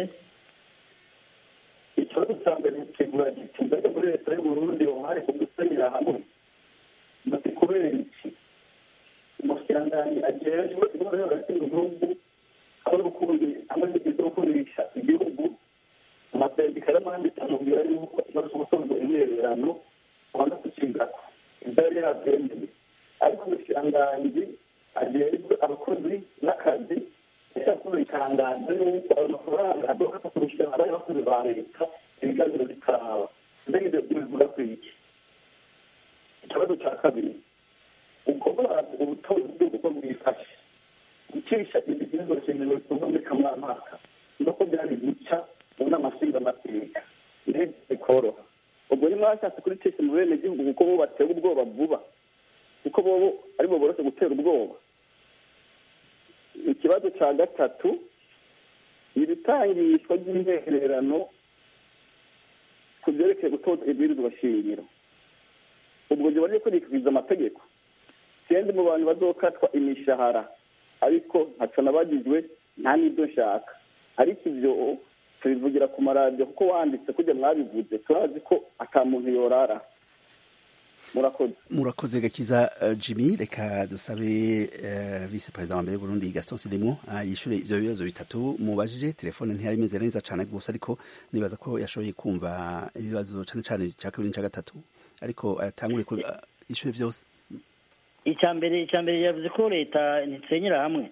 ikibazo cya mbere kigura giti mbere muri leta y'uburundi uruhare ku gusenyera hamwe bati kubera iki umushyirangani ajejwe intore hagati mu gihugu aho rukundi hamwe n'igihe gukundisha igihugu amasendika y'amahandi amubwira yuko ikibazo cyo gusoza imyererano abanza kukigako ibyo yari yabyemeye ariko umushyirangani ajejwe abakozi n'akazi yakoze itangazo yuko ayo mafaranga adoka kurusha abari abakozi ba leta ibiganiro bikaraba mbega ibyo bivuga ku iki ikibazo cya kabiri ubwo baraza ubutozi bw'uko bwifashe gucisha ibihingwa shingiro bikorwa muri kamarampaka nuko byari guca mu nama nshingamateka ndetse bikoroha ubwo ni mwashatse kuricisha mu bene gihugu kuko bo batera ubwoba vuba kuko bobo aribo boroshe gutera ubwoba ikibazo cya gatatu ibitangishwa ry'intererano ku byerekeye gutoza ibwirizwa shingiro ubwo gihe bari kurikwiza amategeko sinzi mu bantu bazokatwa imishahara ariko ntaco nabagijwe nta n'ibyo nshaka ariko ibyo tubivugira ku maradiyo kuko wanditse kujya mwabivuze turazi ko ata muntu yorara murakoze murakoze gakiza eh, jimmy reka dusabe eh, vice perezida wa mbere w'uburundi gaston sidimo yishure ivyo bibazo bitatu mubajije telefone ntiyari imeze neza cane gusa ariko nibaza ko yashoboye kumva ibibazo cane cane ca kabiri n'ica gatatu ariko atangure ku yishure vyose icya mbere icya mbere yavuze ko leta ntitsenyera hamwe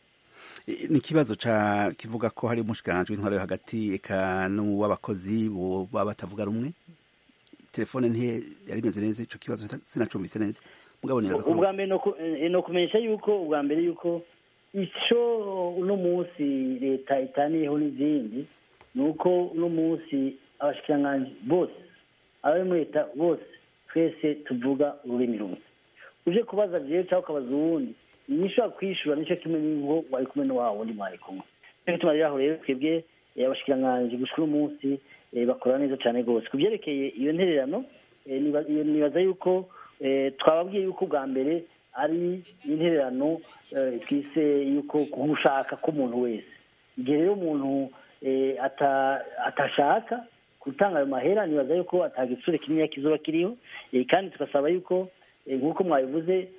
Eh, ni ikibazo ca kivuga ko hari umushikiranganji w'intwaro yo hagati eka n'uw'abakozi bo baba batavuga rumwe telefone ntiye yari imeze neza ico kibazo sinacumbise neza mugabo nibaza ko ubwa mbere ni ukumenyesha yuko ubwa mbere yuko icyo uno munsi leta itaniyeho n'izindi ni uko uno munsi abashikiranganji bose abari muri leta bose twese tuvuga ururimi rumwe uje kubaza jewe cyangwa ukabaza uwundi inyishobora kwishura nicyo kimwe n'ingo wari kumwe n'uwa wundi mwari kumwe nico gituma rero aho rero twebwe eh, abashikiranganji gushika uno munsi eh, bakora neza cyane rwose ku byerekeye iyo ntererano eh, niba- iyo- nibaza yuko eh, twababwiye yuko ubwa mbere ari intererano eh, twise yuko gushaka k'umuntu wese igihe rero umuntu eh, ata- atashaka gutanga ayo mahera nibaza yuko atagitsure kinini kizoba kiriho eh, kandi tugasaba yuko eh, nk'uko mwabivuze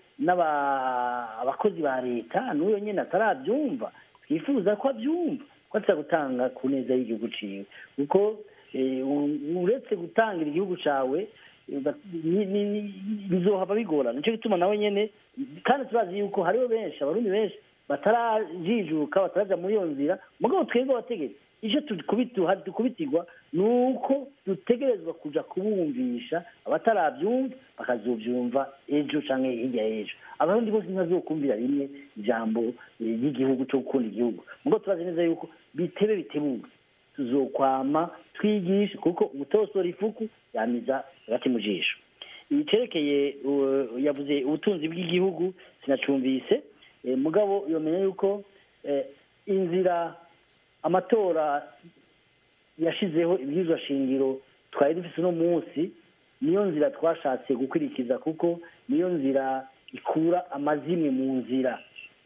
n'aba- abakozi ba leta n'uyo nyine atarabyumva twifuza ko abyumva ko atari gutanga ku neza y'igihugu ciwe kuko eh, u- uretse gutangira igihugu cawe eh, ba- ni- ni- ni- bizohava bigorana nicyo gituma nawe nyene kandi turazi yuko hariho benshi abarundi benshi batarajijuka bataraja muri iyo nzira mugabo twebwe abategetsi icyo tukubituha dukubitirwa ni uko dutegerezwa kuja kubumvisha abatarabyumva bakazobyumva ejo canke hirya y'ejo abarundi bose ntibazokumvira rimwe ijambo eh, ry'igihugu cyo gukunda igihugu mugabo turazi neza yuko bitebe bitebuke tuzokwama twigisha kuko umutosora ifuku yamiza hagati mu jisho icerekeye uh, yavuze ubutunzi bw'igihugu sinacumvise eh, mugabo yomenya yuko eh, inzira amatora yashizeho ibwirizwa shingiro twari dufise uno munsi niyo nzira twashatse gukurikiza kuko niyo nzira ikura amazimwe mu nzira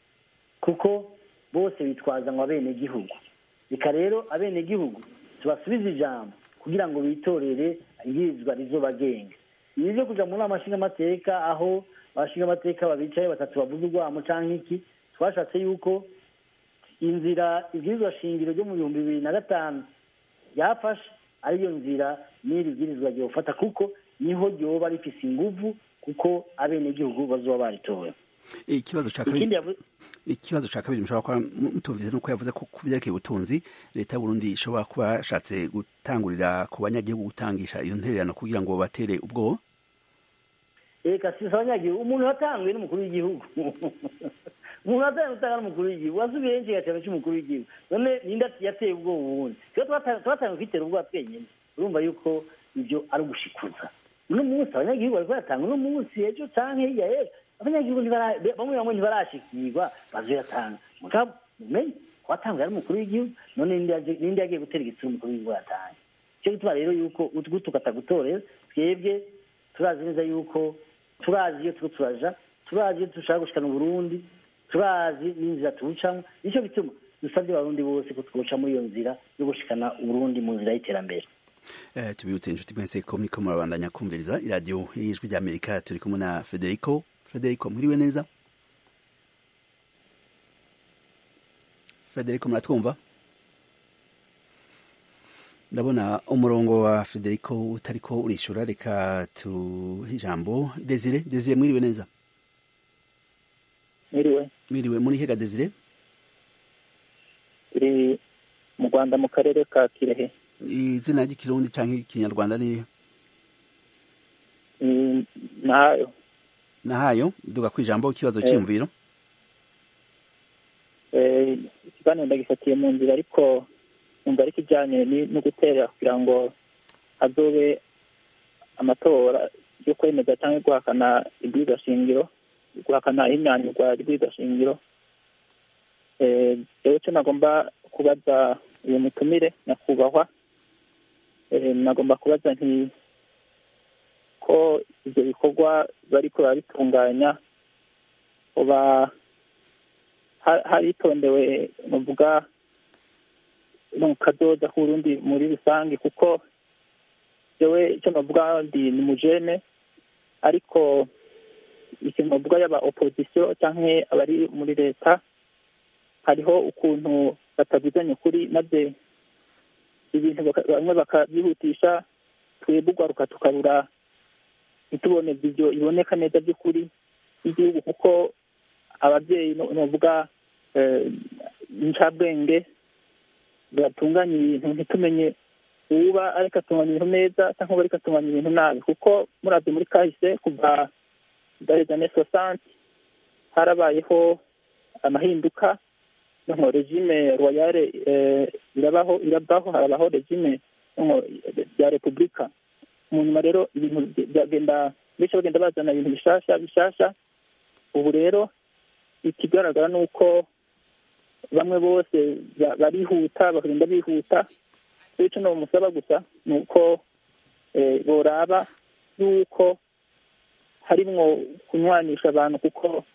kuko bose bitwaza ngo abenegihugu reka rero abenegihugu tubasubize ijambo kugira ngo bitorere ibwirizwa rizobagenga ibi byo kuja mu nama nshingamateka aho abashingamateka babicaye batatu bavuze urwamo canke iki twashatse yuko inzira ibwirizwa shingiro ryo mu bihumbi bibiri na gatanu yafashe ariyo nzira n'iri bwirizwa ryofata kuko niho ryoba rifise inguvu kuko abenegihugu bazoba baritowe ikibazo ca ikindi kabiri yavu- ikibazo ca kabiri mushobora kuba mutumvise nuko yavuze ko ku vyerekeye ubutunzi leta y'uburundi ishobora kuba yashatse gutangurira ku banyagihugu gutangisha iyo ntererano kugira ngo batere ubwoba reka si abanyagihugu umuntu watanzwe n'umukuru w'igihugu umuntu watanzwe utanga n'umukuru w'igihugu wasubiye henshi igaciro cy'umukuru w'igihugu none ninde yateye ubwoba ubundi twe twatangiye kwitera ubwoba twenyine urumva yuko ibyo ari ugushikuza uno munsi abanyagihugu bariko baratanga uno munsi ejo canke hirya y'ejo abanyagihugu ntibara- bamwe bamwe ntibarashikirwa bazoyatanga mugabo mumenye watanzwe ari umukuru w'igihugu none ninde yaje- ninde yagiye gutera igitsina umukuru w'igihugu yatanga cyo gituma rero yuko utwo tukatagutorera twebwe turazi neza yuko turazi iyo turiko turaja turazi iyo dushaka gushikana uburundi turazi n'inzira tuwucamo nicyo gituma dusabye abarundi bose ko twoca muri iyo nzira yo gushikana uburundi mu nzira y'iterambere Eh, tubibutse inshuti mwese ko muriko murabandanya kumviriza iradiyo y'ijwi ry'amerika turi kumwe na federico federico mwiriwe neza federico muratwumva ndabona umurongo wa federico utariko urishura reka tuhe ijambo desire desire mwiriwe neza Mwiriwe mwiriwe muri hega desire turi mu Rwanda mu karere ka Kirehe izina ry'ikirundi canke ikinyarwanda ni Mm, nayo nahayo duga kwijambo ikibazo Eh. cy'imviro Eh, ikiganiro ndagifatiye mu nzira ariko numva ari kijyanye ni- no gutera kugira ngo hazobe amatora yo kwemeza cyangwa guhakana ibwirizwa shingiro guhakana imyanirwa y'ibwirizwa shingiro Eh, rero icyo nagomba kubaza uyu mutumire nyakubahwa eh, nagomba kubaza nti ko ibyo bikorwa bariko barabitunganya uba ha- haritondewe nuvuga mu kazoza k'uburundi muri rusange kuko jewe icyo navuga ndi ni mujene ariko ikintu navuga yaba opozisiyo canke abari muri leta hariho ukuntu batavuganye ukuri maze ibintu baka- bamwe bakabyihutisha twebwe ugwaruka tukabura ntitubone ibyo iboneka neza by'ukuri y'igihugu kuko ababyeyi no- novuga eh, incabwenge batunganya ibintu ntitumenye uba ariko atunganya ibintu neza cyangwa ariko atunganya ibintu nabi kuko murabye muri kahise kuva dans années soixante harabayeho amahinduka nko regime royale eh, irabaho irabaho harabaho regime nko rya repubulika mu nyuma rero ibintu byagenda benshi bagenda bazana ibintu bishasha bishasha ubu rero ikigaragara ni uko bamwe bose ba- barihuta bakagenda bihuta rero icyo nomusaba gusa ni uko eh, boraba yuko harimwo kunywanisha abantu kuko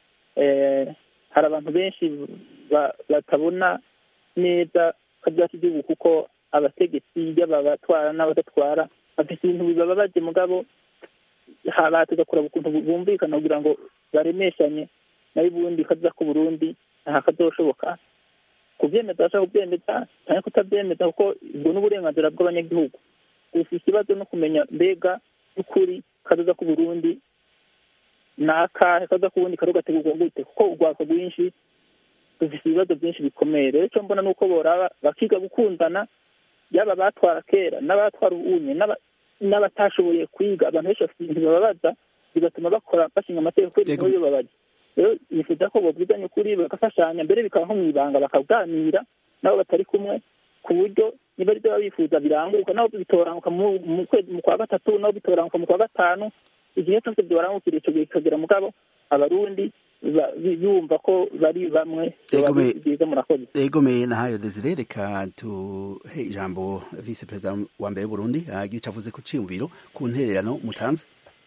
eh, hari abantu benshi ba- batabona neza kabyaka igihugu kuko abategetsi yaba abatwara n'abadatwara bafite ibintu bibababaje mugabo ha- bateza kuraba ukuntu bumvikana kugira ngo baremeshanye nayo ubundi kaza ku burundi nta kazoshoboka kubyemeza bashaka kubyemeza cyangwa kutabyemeza kuko ubwo ni uburenganzira bw'abanyagihugu gusa ikibazo no kumenya mbega y'ukuri kazoza ku burundi ni akahe kaza ku burundi kari gategurwa gute kuko urwaka rwinshi dufite ibibazo byinshi bikomeye rero icyo mbona ni uko boraba bakiga gukundana yaba abatwara kera n'abatwara ubunye n'aba- n'abatashoboye kwiga abantu benshi bafite ibintu bibabaza bigatuma bakora bashinga amategeko kubera ibintu bibabaza rero nifuza ko bobwizanya ukuri bagafashanya mbere bikaba nko mu ibanga bakaganira nabo batari kumwe ku buryo niba ari byo baba bifuza biranguka nabo bitoranguka mu mu kwezi mu kwa gatatu nabo bitoranguka mu kwa gatanu igihe cyose byorangukira icyo gihe kikagera mugabo abarundi ba- bi- bumva ko bari bamwe biba Egome- ari byiza murakoze egomeye nahayo desire reka tuhe ijambo vice perezida wa mbere w'uburundi agira icyo avuze ku ciyumviro ku ntererano mutanze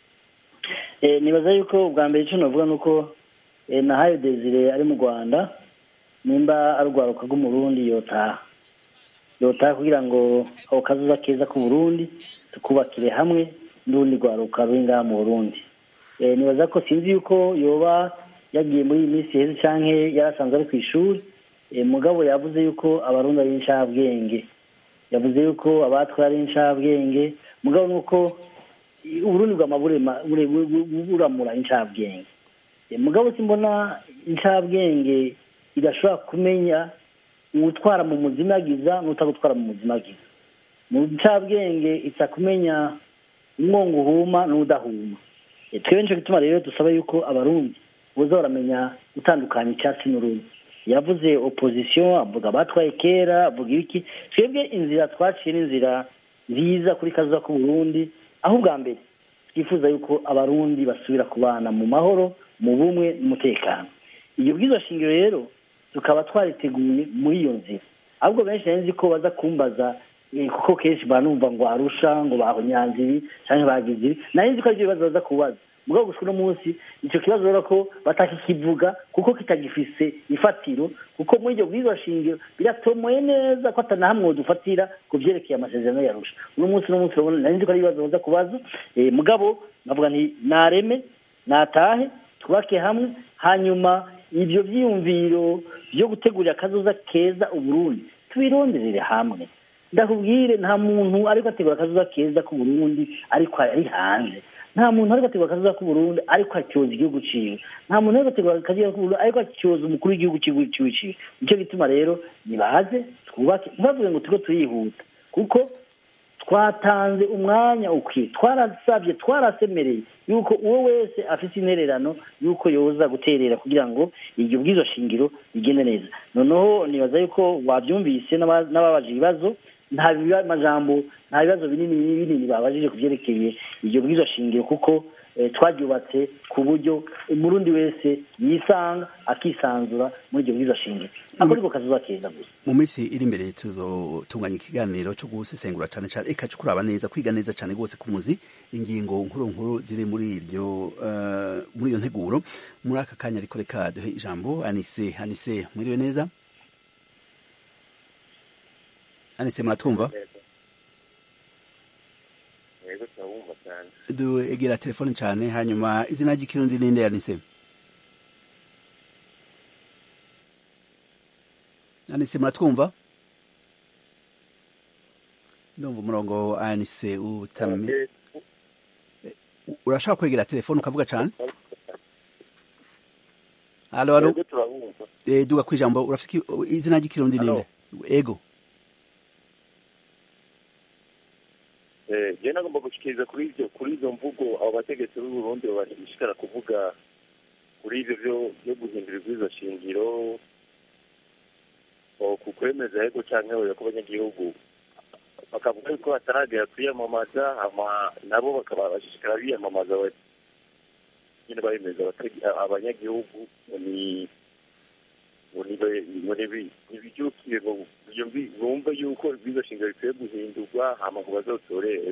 Eh, nibaza yuko ubwa mbere icyo navuga ni uko eh, nahayo desire ari mu rwanda nimba ari urwaruka rw'umurundi yotaha yotaha kugira ngo ako kazuza keza k'uburundi tukubakire hamwe n'urundi rwaruka ruri ngaha mu burundi Eh, nibaza ko sinzi yuko yoba yagiye muri iyi minsi heza canke yarasanzwe ari ku ishuri Eh, mugabo yavuze yuko abarundi ari inshabwenge yavuze yuko abatwara ari inshabwenge mugabo nuko uburundi bwama burema bure- bu- bu- buramura incabwenge mugabo simbona incabwenge idashobora kumenya uwutwara mu muzimagiza n'utagutwara mu muzimagiza mu ncabwenge isa kumenya umwongo uhuma n'udahuma twebwe nicyo gituma rero dusaba yuko abarundi boza baramenya gutandukanya icyatsi n'urundi yavuze opozisiyo avuga abatwaye kera avuga ibiki twebwe inzira twaciye n'inzira nziza kuri kazuba k'uburundi aho ubwa mbere twifuza yuko abarundi basubira kubana mu mahoro mu bumwe n'umutekano iyo bwiza shingiro rero tukaba twariteguye muri iyo nzira ahubwo benshi nzi ko baza kumbaza kuko kenshi banumva ngo arusha ngo bahonyanze ibi cyangwa bagize ibi nari nzi ko aribyo bibazo baza kubaza mugabo gusa uno munsi icyo kibazo rero ko batakikivuga kuko kitagifise ifatiro kuko muri iryo bwiza shingiro biratomoye neza ko atanahamwe dufatira ku byerekeye amasezerano yarusha uno munsi uno munsi urabona nari nzi ko ari ibibazo baza kubaza mugabo navuga nti nareme natahe twubake hamwe hanyuma ibyo byiyumviro byo gutegurira akazoza keza uburundi tubironderere hamwe ndakubwire nta muntu ariko ategura akazuba keza k'uburundi ariko ari hanze nta muntu ariko ategura akazuba k'uburundi ariko acyoza igihugu ciwe nta muntu ariko ategura akazuba k'uburundi ariko acyoza umukuru w'igihugu ciwe ciwe nicyo gituma rero nibaze twubake ntibavuge ngo turiko turihuta kuko twatanze umwanya ukwiye twarasabye twarasemereye yuko uwo wese afite intererano yuko yoza guterera kugira ngo iryo bwizo shingiro rigende neza noneho nibaza yuko wabyumvise n'ababaje ibibazo nta majambo nta bibazo binini binini babajije ku byerekeye iryo bwizo shingiro kuko twaryubatse ku buryo umurundi wese yisanga akisanzura muri iryo bwizo shingiro ako niko kazuba keza gusa mu minsi iri imbere tuzotunganya ikiganiro cyo gusesengura cyane cyane eka cyo kuraba neza kwiga neza cyane rwose ku muzi ingingo nkuru nkuru ziri muri iryo muri iyo nteguro muri aka kanya ariko reka duhe ijambo anise anise mwiriwe neza anise muratwumva duegera telefone cyane hanyuma izina ry'ikirundi ninde anise anise muratwumva ndumva umurongo wa anise utamye urashaka kwegera telefone ukavuga cyane halo halo duga ku ijambo urafite izina ry'ikirundi ninde ego je nagomba gushikiriza kuri ivyo kuri izo mvugo abo bategetsi b'u Burundi bashishikara kuvuga kuri ivyo vyo vyo guhindura ibwirizwa shingiro ku kwemeza yego canke oya ku banyagihugu bakavuga yuko bataragera kwiyamamaza hama nabo bakaba bashishikara biyamamaza nyine bemeza abanyagihugu ni ntibibyukiye bumve yuko ibwirizwa shingiro bikwiye guhindurwa hama ngo bazotorerwe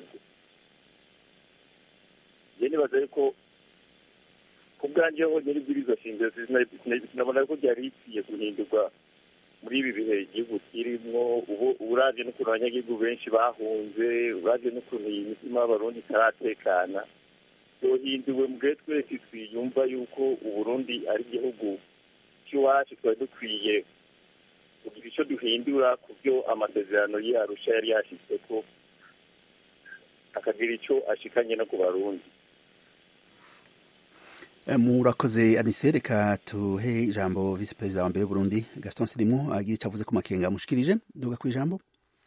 je nibaza yuko ku bwanjye ho nyiri ibwirizwa shingiro sinabona ko ryari rikwiye guhindurwa muri ibi bihe igihugu kirimwo ubu uravye n'ukuntu abanyagihugu benshi bahunze uravye n'ukuntu iyi mitima y'abarundi itaratekana yohinduwe mbwe twese twiyumva yuko uburundi ari igihugu cy'iwacu twari dukwiye kugira icyo duhindura ku byo amasezerano yarusha yari yashyizeko akagira icyo ashikanye no ku barundi murakoze anise reka tuhe ijambo visi perezida wa mbere w'uburundi gaston sirimu agira icyo avuze ku makenga amushikirije duga ku ijambo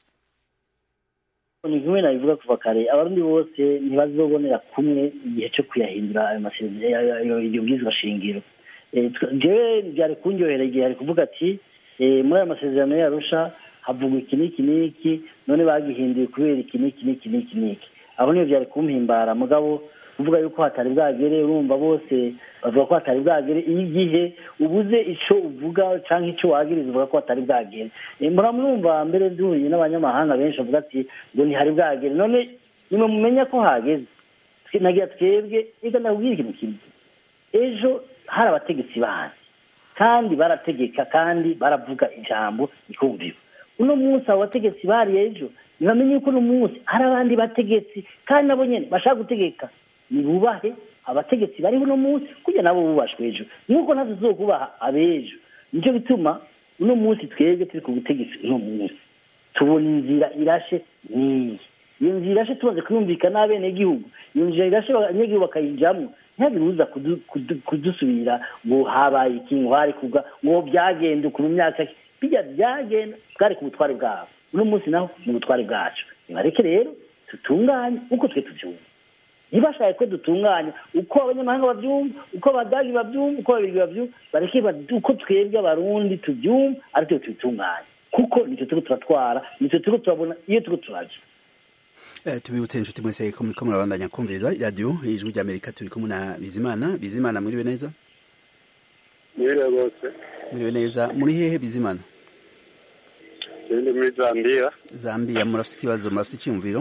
ni kimwe nabivuga kuva kare abarundi bose ntibazobonera kumwe igihe cyo kuyahindura ayo masezerano iryo bwizwa shingiro jewe byari kunyohera igihe ari kuvuga ati muri ayo masezerano yarusha havugwa iki n'iki n'iki none bagihinduye kubera iki n'iki n'iki n'iki n'iki aho niyo byari kumpimbara mugabo kuvuga yuko hatari bwagere urumva bose bavuga ko hatari bwagere iyo igihe ubuze icyo uvuga cyangwa icyo wagiriza uvuga ko hatari bwagere muramwumva mbere duhuye n'abanyamahanga benshi bavuga ati ngo ntihari bwagere none nimwe mumenya ko hageze nagira twebwe reka ndabwira ikintu kimwe ejo hari abategetsi bazi kandi barategeka kandi baravuga ijambo rikumviwe uno munsi abo bategetsi bari ejo ntibamenye yuko uno munsi hari abandi bategetsi kandi nabo nyine bashaka gutegeka nibubahe abategetsi bariho uno munsi kugira nabo bubashwe ejo nk'uko natwe tuzokubaha abejo nicyo bituma uno munsi twebwe turi ku butegetsi uno munsi tubona inzira irashe n'iyi iyo nzira irashe tumaze kuyumvikana n'abenegihugu iyo nzira irashe abanyagihugu bakayijyamo ntihagire uza kudu- kudu- kudusubira ngo habaye iki ngo hari kuga ngo byagenda ukuntu myaka ki. bijya byagenda bwari ku butware bwabo uno munsi naho ni ubutware bwacu nibareke rero dutunganye uko twe tubyumva ntibashake ko dutunganya uko abanyamahanga babyumva uko abadagi babyumva uko ababirigi babyumva bareke ba- uko twebwe abarundi tubyumva ariko tubitunganya kuko nicyo turiko turatwara nicyo turiko turabona iyo turiko turaja Eh, tubibutse inshuti mwese ko muriko murabandanya kumviriza iradiyo ijwi ry'amerika turi kumwe na bizimana bizimana mwiriwe neza mwiriwe rwose mwiriwe neza muri hehe bizimana ndi muri zambiya zambia murafite ikibazo murafite icyumviro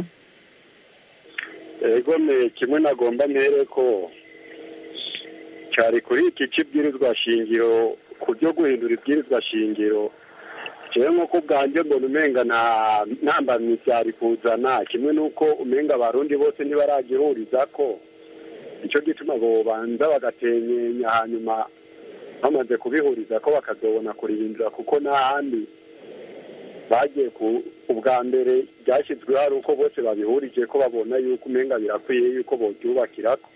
ego me kimwe nagomba mpere ko cyari kuri iki cy'ibwirizwa shingiro ku byo guhindura ibwirizwa shingiro jewe nk'uko bwanjye mbona umenga nta ntambamyi byari kuzana kimwe n'uko umenga abarundi bose ntibaragihuriza ko nicyo gituma bobanza bagatenyenya hanyuma bamaze kubihuriza ko bakazobona kurihindura kuko n'ahandi bagiye ku ubwa mbere byashyizweho ari uko bose babihurije ko babona yuko umenga birakwiye yuko bobyubakirako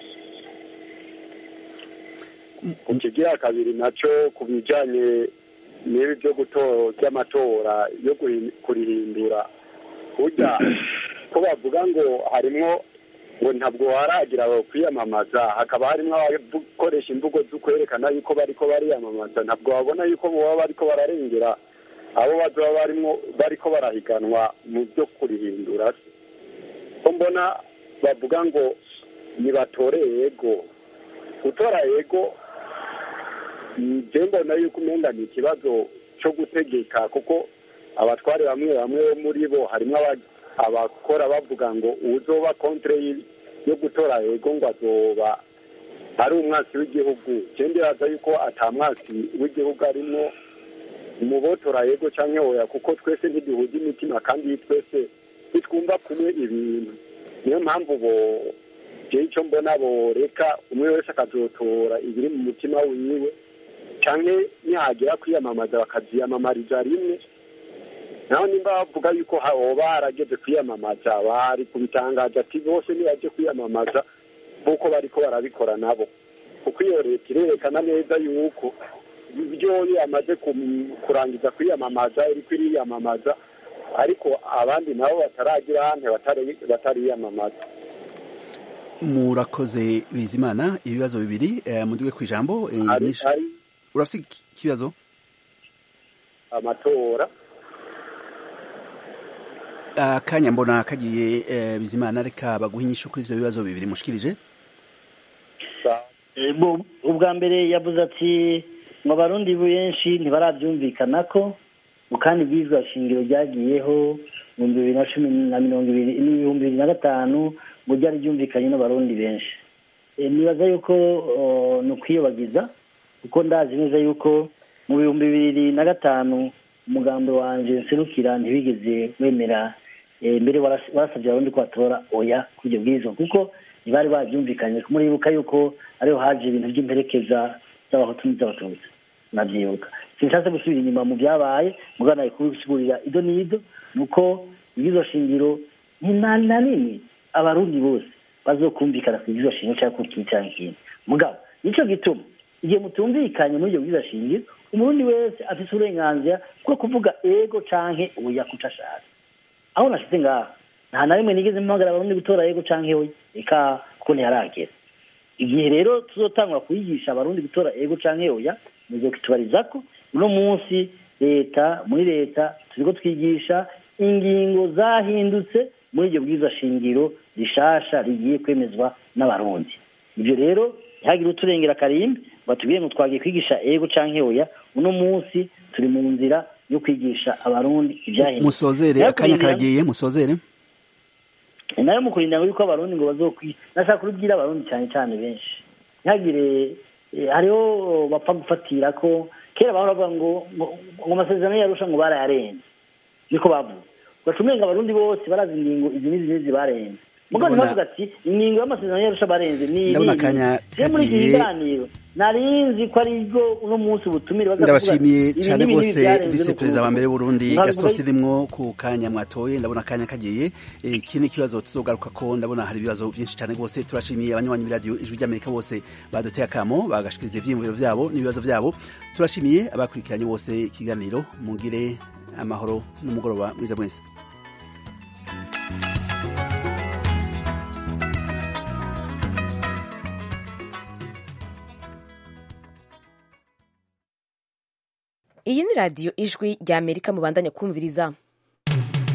ku kigira kabiri nacyo ku bijyanye n'ibi byo gutora by'amatora yo guhi- kurihindura burya ko bavuga ngo harimwo ngo ntabwo haragira kwiyamamaza hakaba harimo abakoresha imvugo zo kwerekana yuko bariko bariyamamaza ntabwo babona yuko baba bariko bararengera abo bazoba barimo bariko barahiganwa mu byo kurihindura ko mbona bavuga ngo nibatore yego gutora yego njye mbona yuko umenga ni ikibazo cyo gutegeka kuko abatware bamwe bamwe bo muri bo harimo aba- abakora bavuga ngo uzoba kontre y- yo gutora yego ngo azoba ari umwasi w'igihugu njye ndibaza yuko ata mwasi w'igihugu arimo mu botora yego cyangwa oya kuko twese ntiduhuza imitima kandi twese ntitwumva kumwe ibintu niyo mpamvu bo jewe icyo mbona boreka umwe wese akazotora ibiri mu mutima wiwe cyangwa nihagera kwiyamamaza bakaziyamamariza rimwe naho nimba bavuga yuko hoba harageze kwiyamamaza bari kubitangaza ati bose nibajye kwiyamamaza nk'uko bariko barabikora nabo kuko iyo leta irerekana neza yuko ibyo yamaze kum- kurangiza kwiyamamaza iriko iriyamamaza ariko abandi nabo bataragira hante batari- batariyamamaza murakoze bizimana ibibazo bibiri eh, muduge ku ijambo eh, Ari- nyinshi. ari- urafite iki- ikibazo amatora akanya mbona kagiye eh, bizimana reka baguhe inyishu kuri ivyo bibazo bibiri mushikirije Eh, bo- ubwa mbere yavuze ati ngo abarundi benshi ntibarabyumvikana ko ngo kandi bwizwa shingiro ryagiyeho mu bihumbi bibiri na cumi na mirongo ibiri n'ibihumbi bibiri na gatanu ngo ryari ryumvikanye n'abarundi benshi Eh, nibaza yuko oh, ni ukwiyobagiza kuko ndazi neza yuko mu bihumbi bibiri na gatanu umugambi wanje nserukira ntibigeze wemera eh, mbere waras- warasabye abarundi ko batora oya kuri ibyo bwirizwa kuko ntibari babyumvikanye muribuka yuko ariho haje ibintu by'imperekeza z'abahutu n'iz'abatutsi nabyibuka sinshatse gusubira inyuma mu byabaye mugana kubisigurira ido n'ido ni uko ibyizo shingiro ni na na nini abarundi bose bazokumvikana ku byizo shingiro cyangwa ku kintu cyangwa ikindi mugabo nicyo gituma igihe mutumvikanye muri ibyo byizo shingiro umurundi wese afite uburenganzira bwo kuvuga ego canke oya kuco ashaka aho nashize ngaha nta na rimwe nigeze mpamagara abarundi gutora yego canke oya reka kuko ntiharagera igihe rero tuzotangura kuyigisha abarundi gutora ego canke oya muzokitubariza ko uno munsi leta muri leta turiko twigisha ingingo zahindutse muri iryo bwiza shingiro rishasha rigiye kwemezwa n'abarundi ibyo rero ntihagire uturengera karimbi batubwire ngo twagiye kwigisha ego canke oya uno munsi turi mu nzira yo kwigisha abarundi ibyahindutse musozere akanya karagiye musozere ni nayo mu kurinda ngo yuko abarundi ngo bazokwi nashaka kubibwira abarundi cyane cyane benshi ntihagire eh, hariho bapfa gufatira ko kera bahora bavuga ngo ngo ngo amasezerano yarusha ngo barayarenze niko bavuga ugaca umenga abarundi bose barazi ingingo izi n'izi n'izi barenze mugabo Ndabona- ntibavuga ati ingingo y'amasezerano yarusha abarenze ni Ndabona irihe akanya je muri iki kagiye. kiganiro nari nzi ko ari bwo uno munsi ubutumire baza kuvuga ndabashimiye ibi cyane n'ibi rwose byarenze visi no perezida wa kuvuga. mbere w'uburundi Nkabivuga gaston yuko- sirimwo ku kanya mwatoye ndabona akanya kagiye Eh, iki ni ikibazo tuzogaruka ko ndabona hari ibibazo byinshi cyane rwose turashimiye abanywanyi b'iradiyo ijwi ry'amerika bose baduteye akamo bagashikiriza ivyiyumviro vyabo n'ibibazo vyabo turashimiye abakurikiranye bose ikiganiro mugire amahoro n'umugoroba mwiza mwese iyi ni radiyo ijwi rya amerika mubandanya kumviriza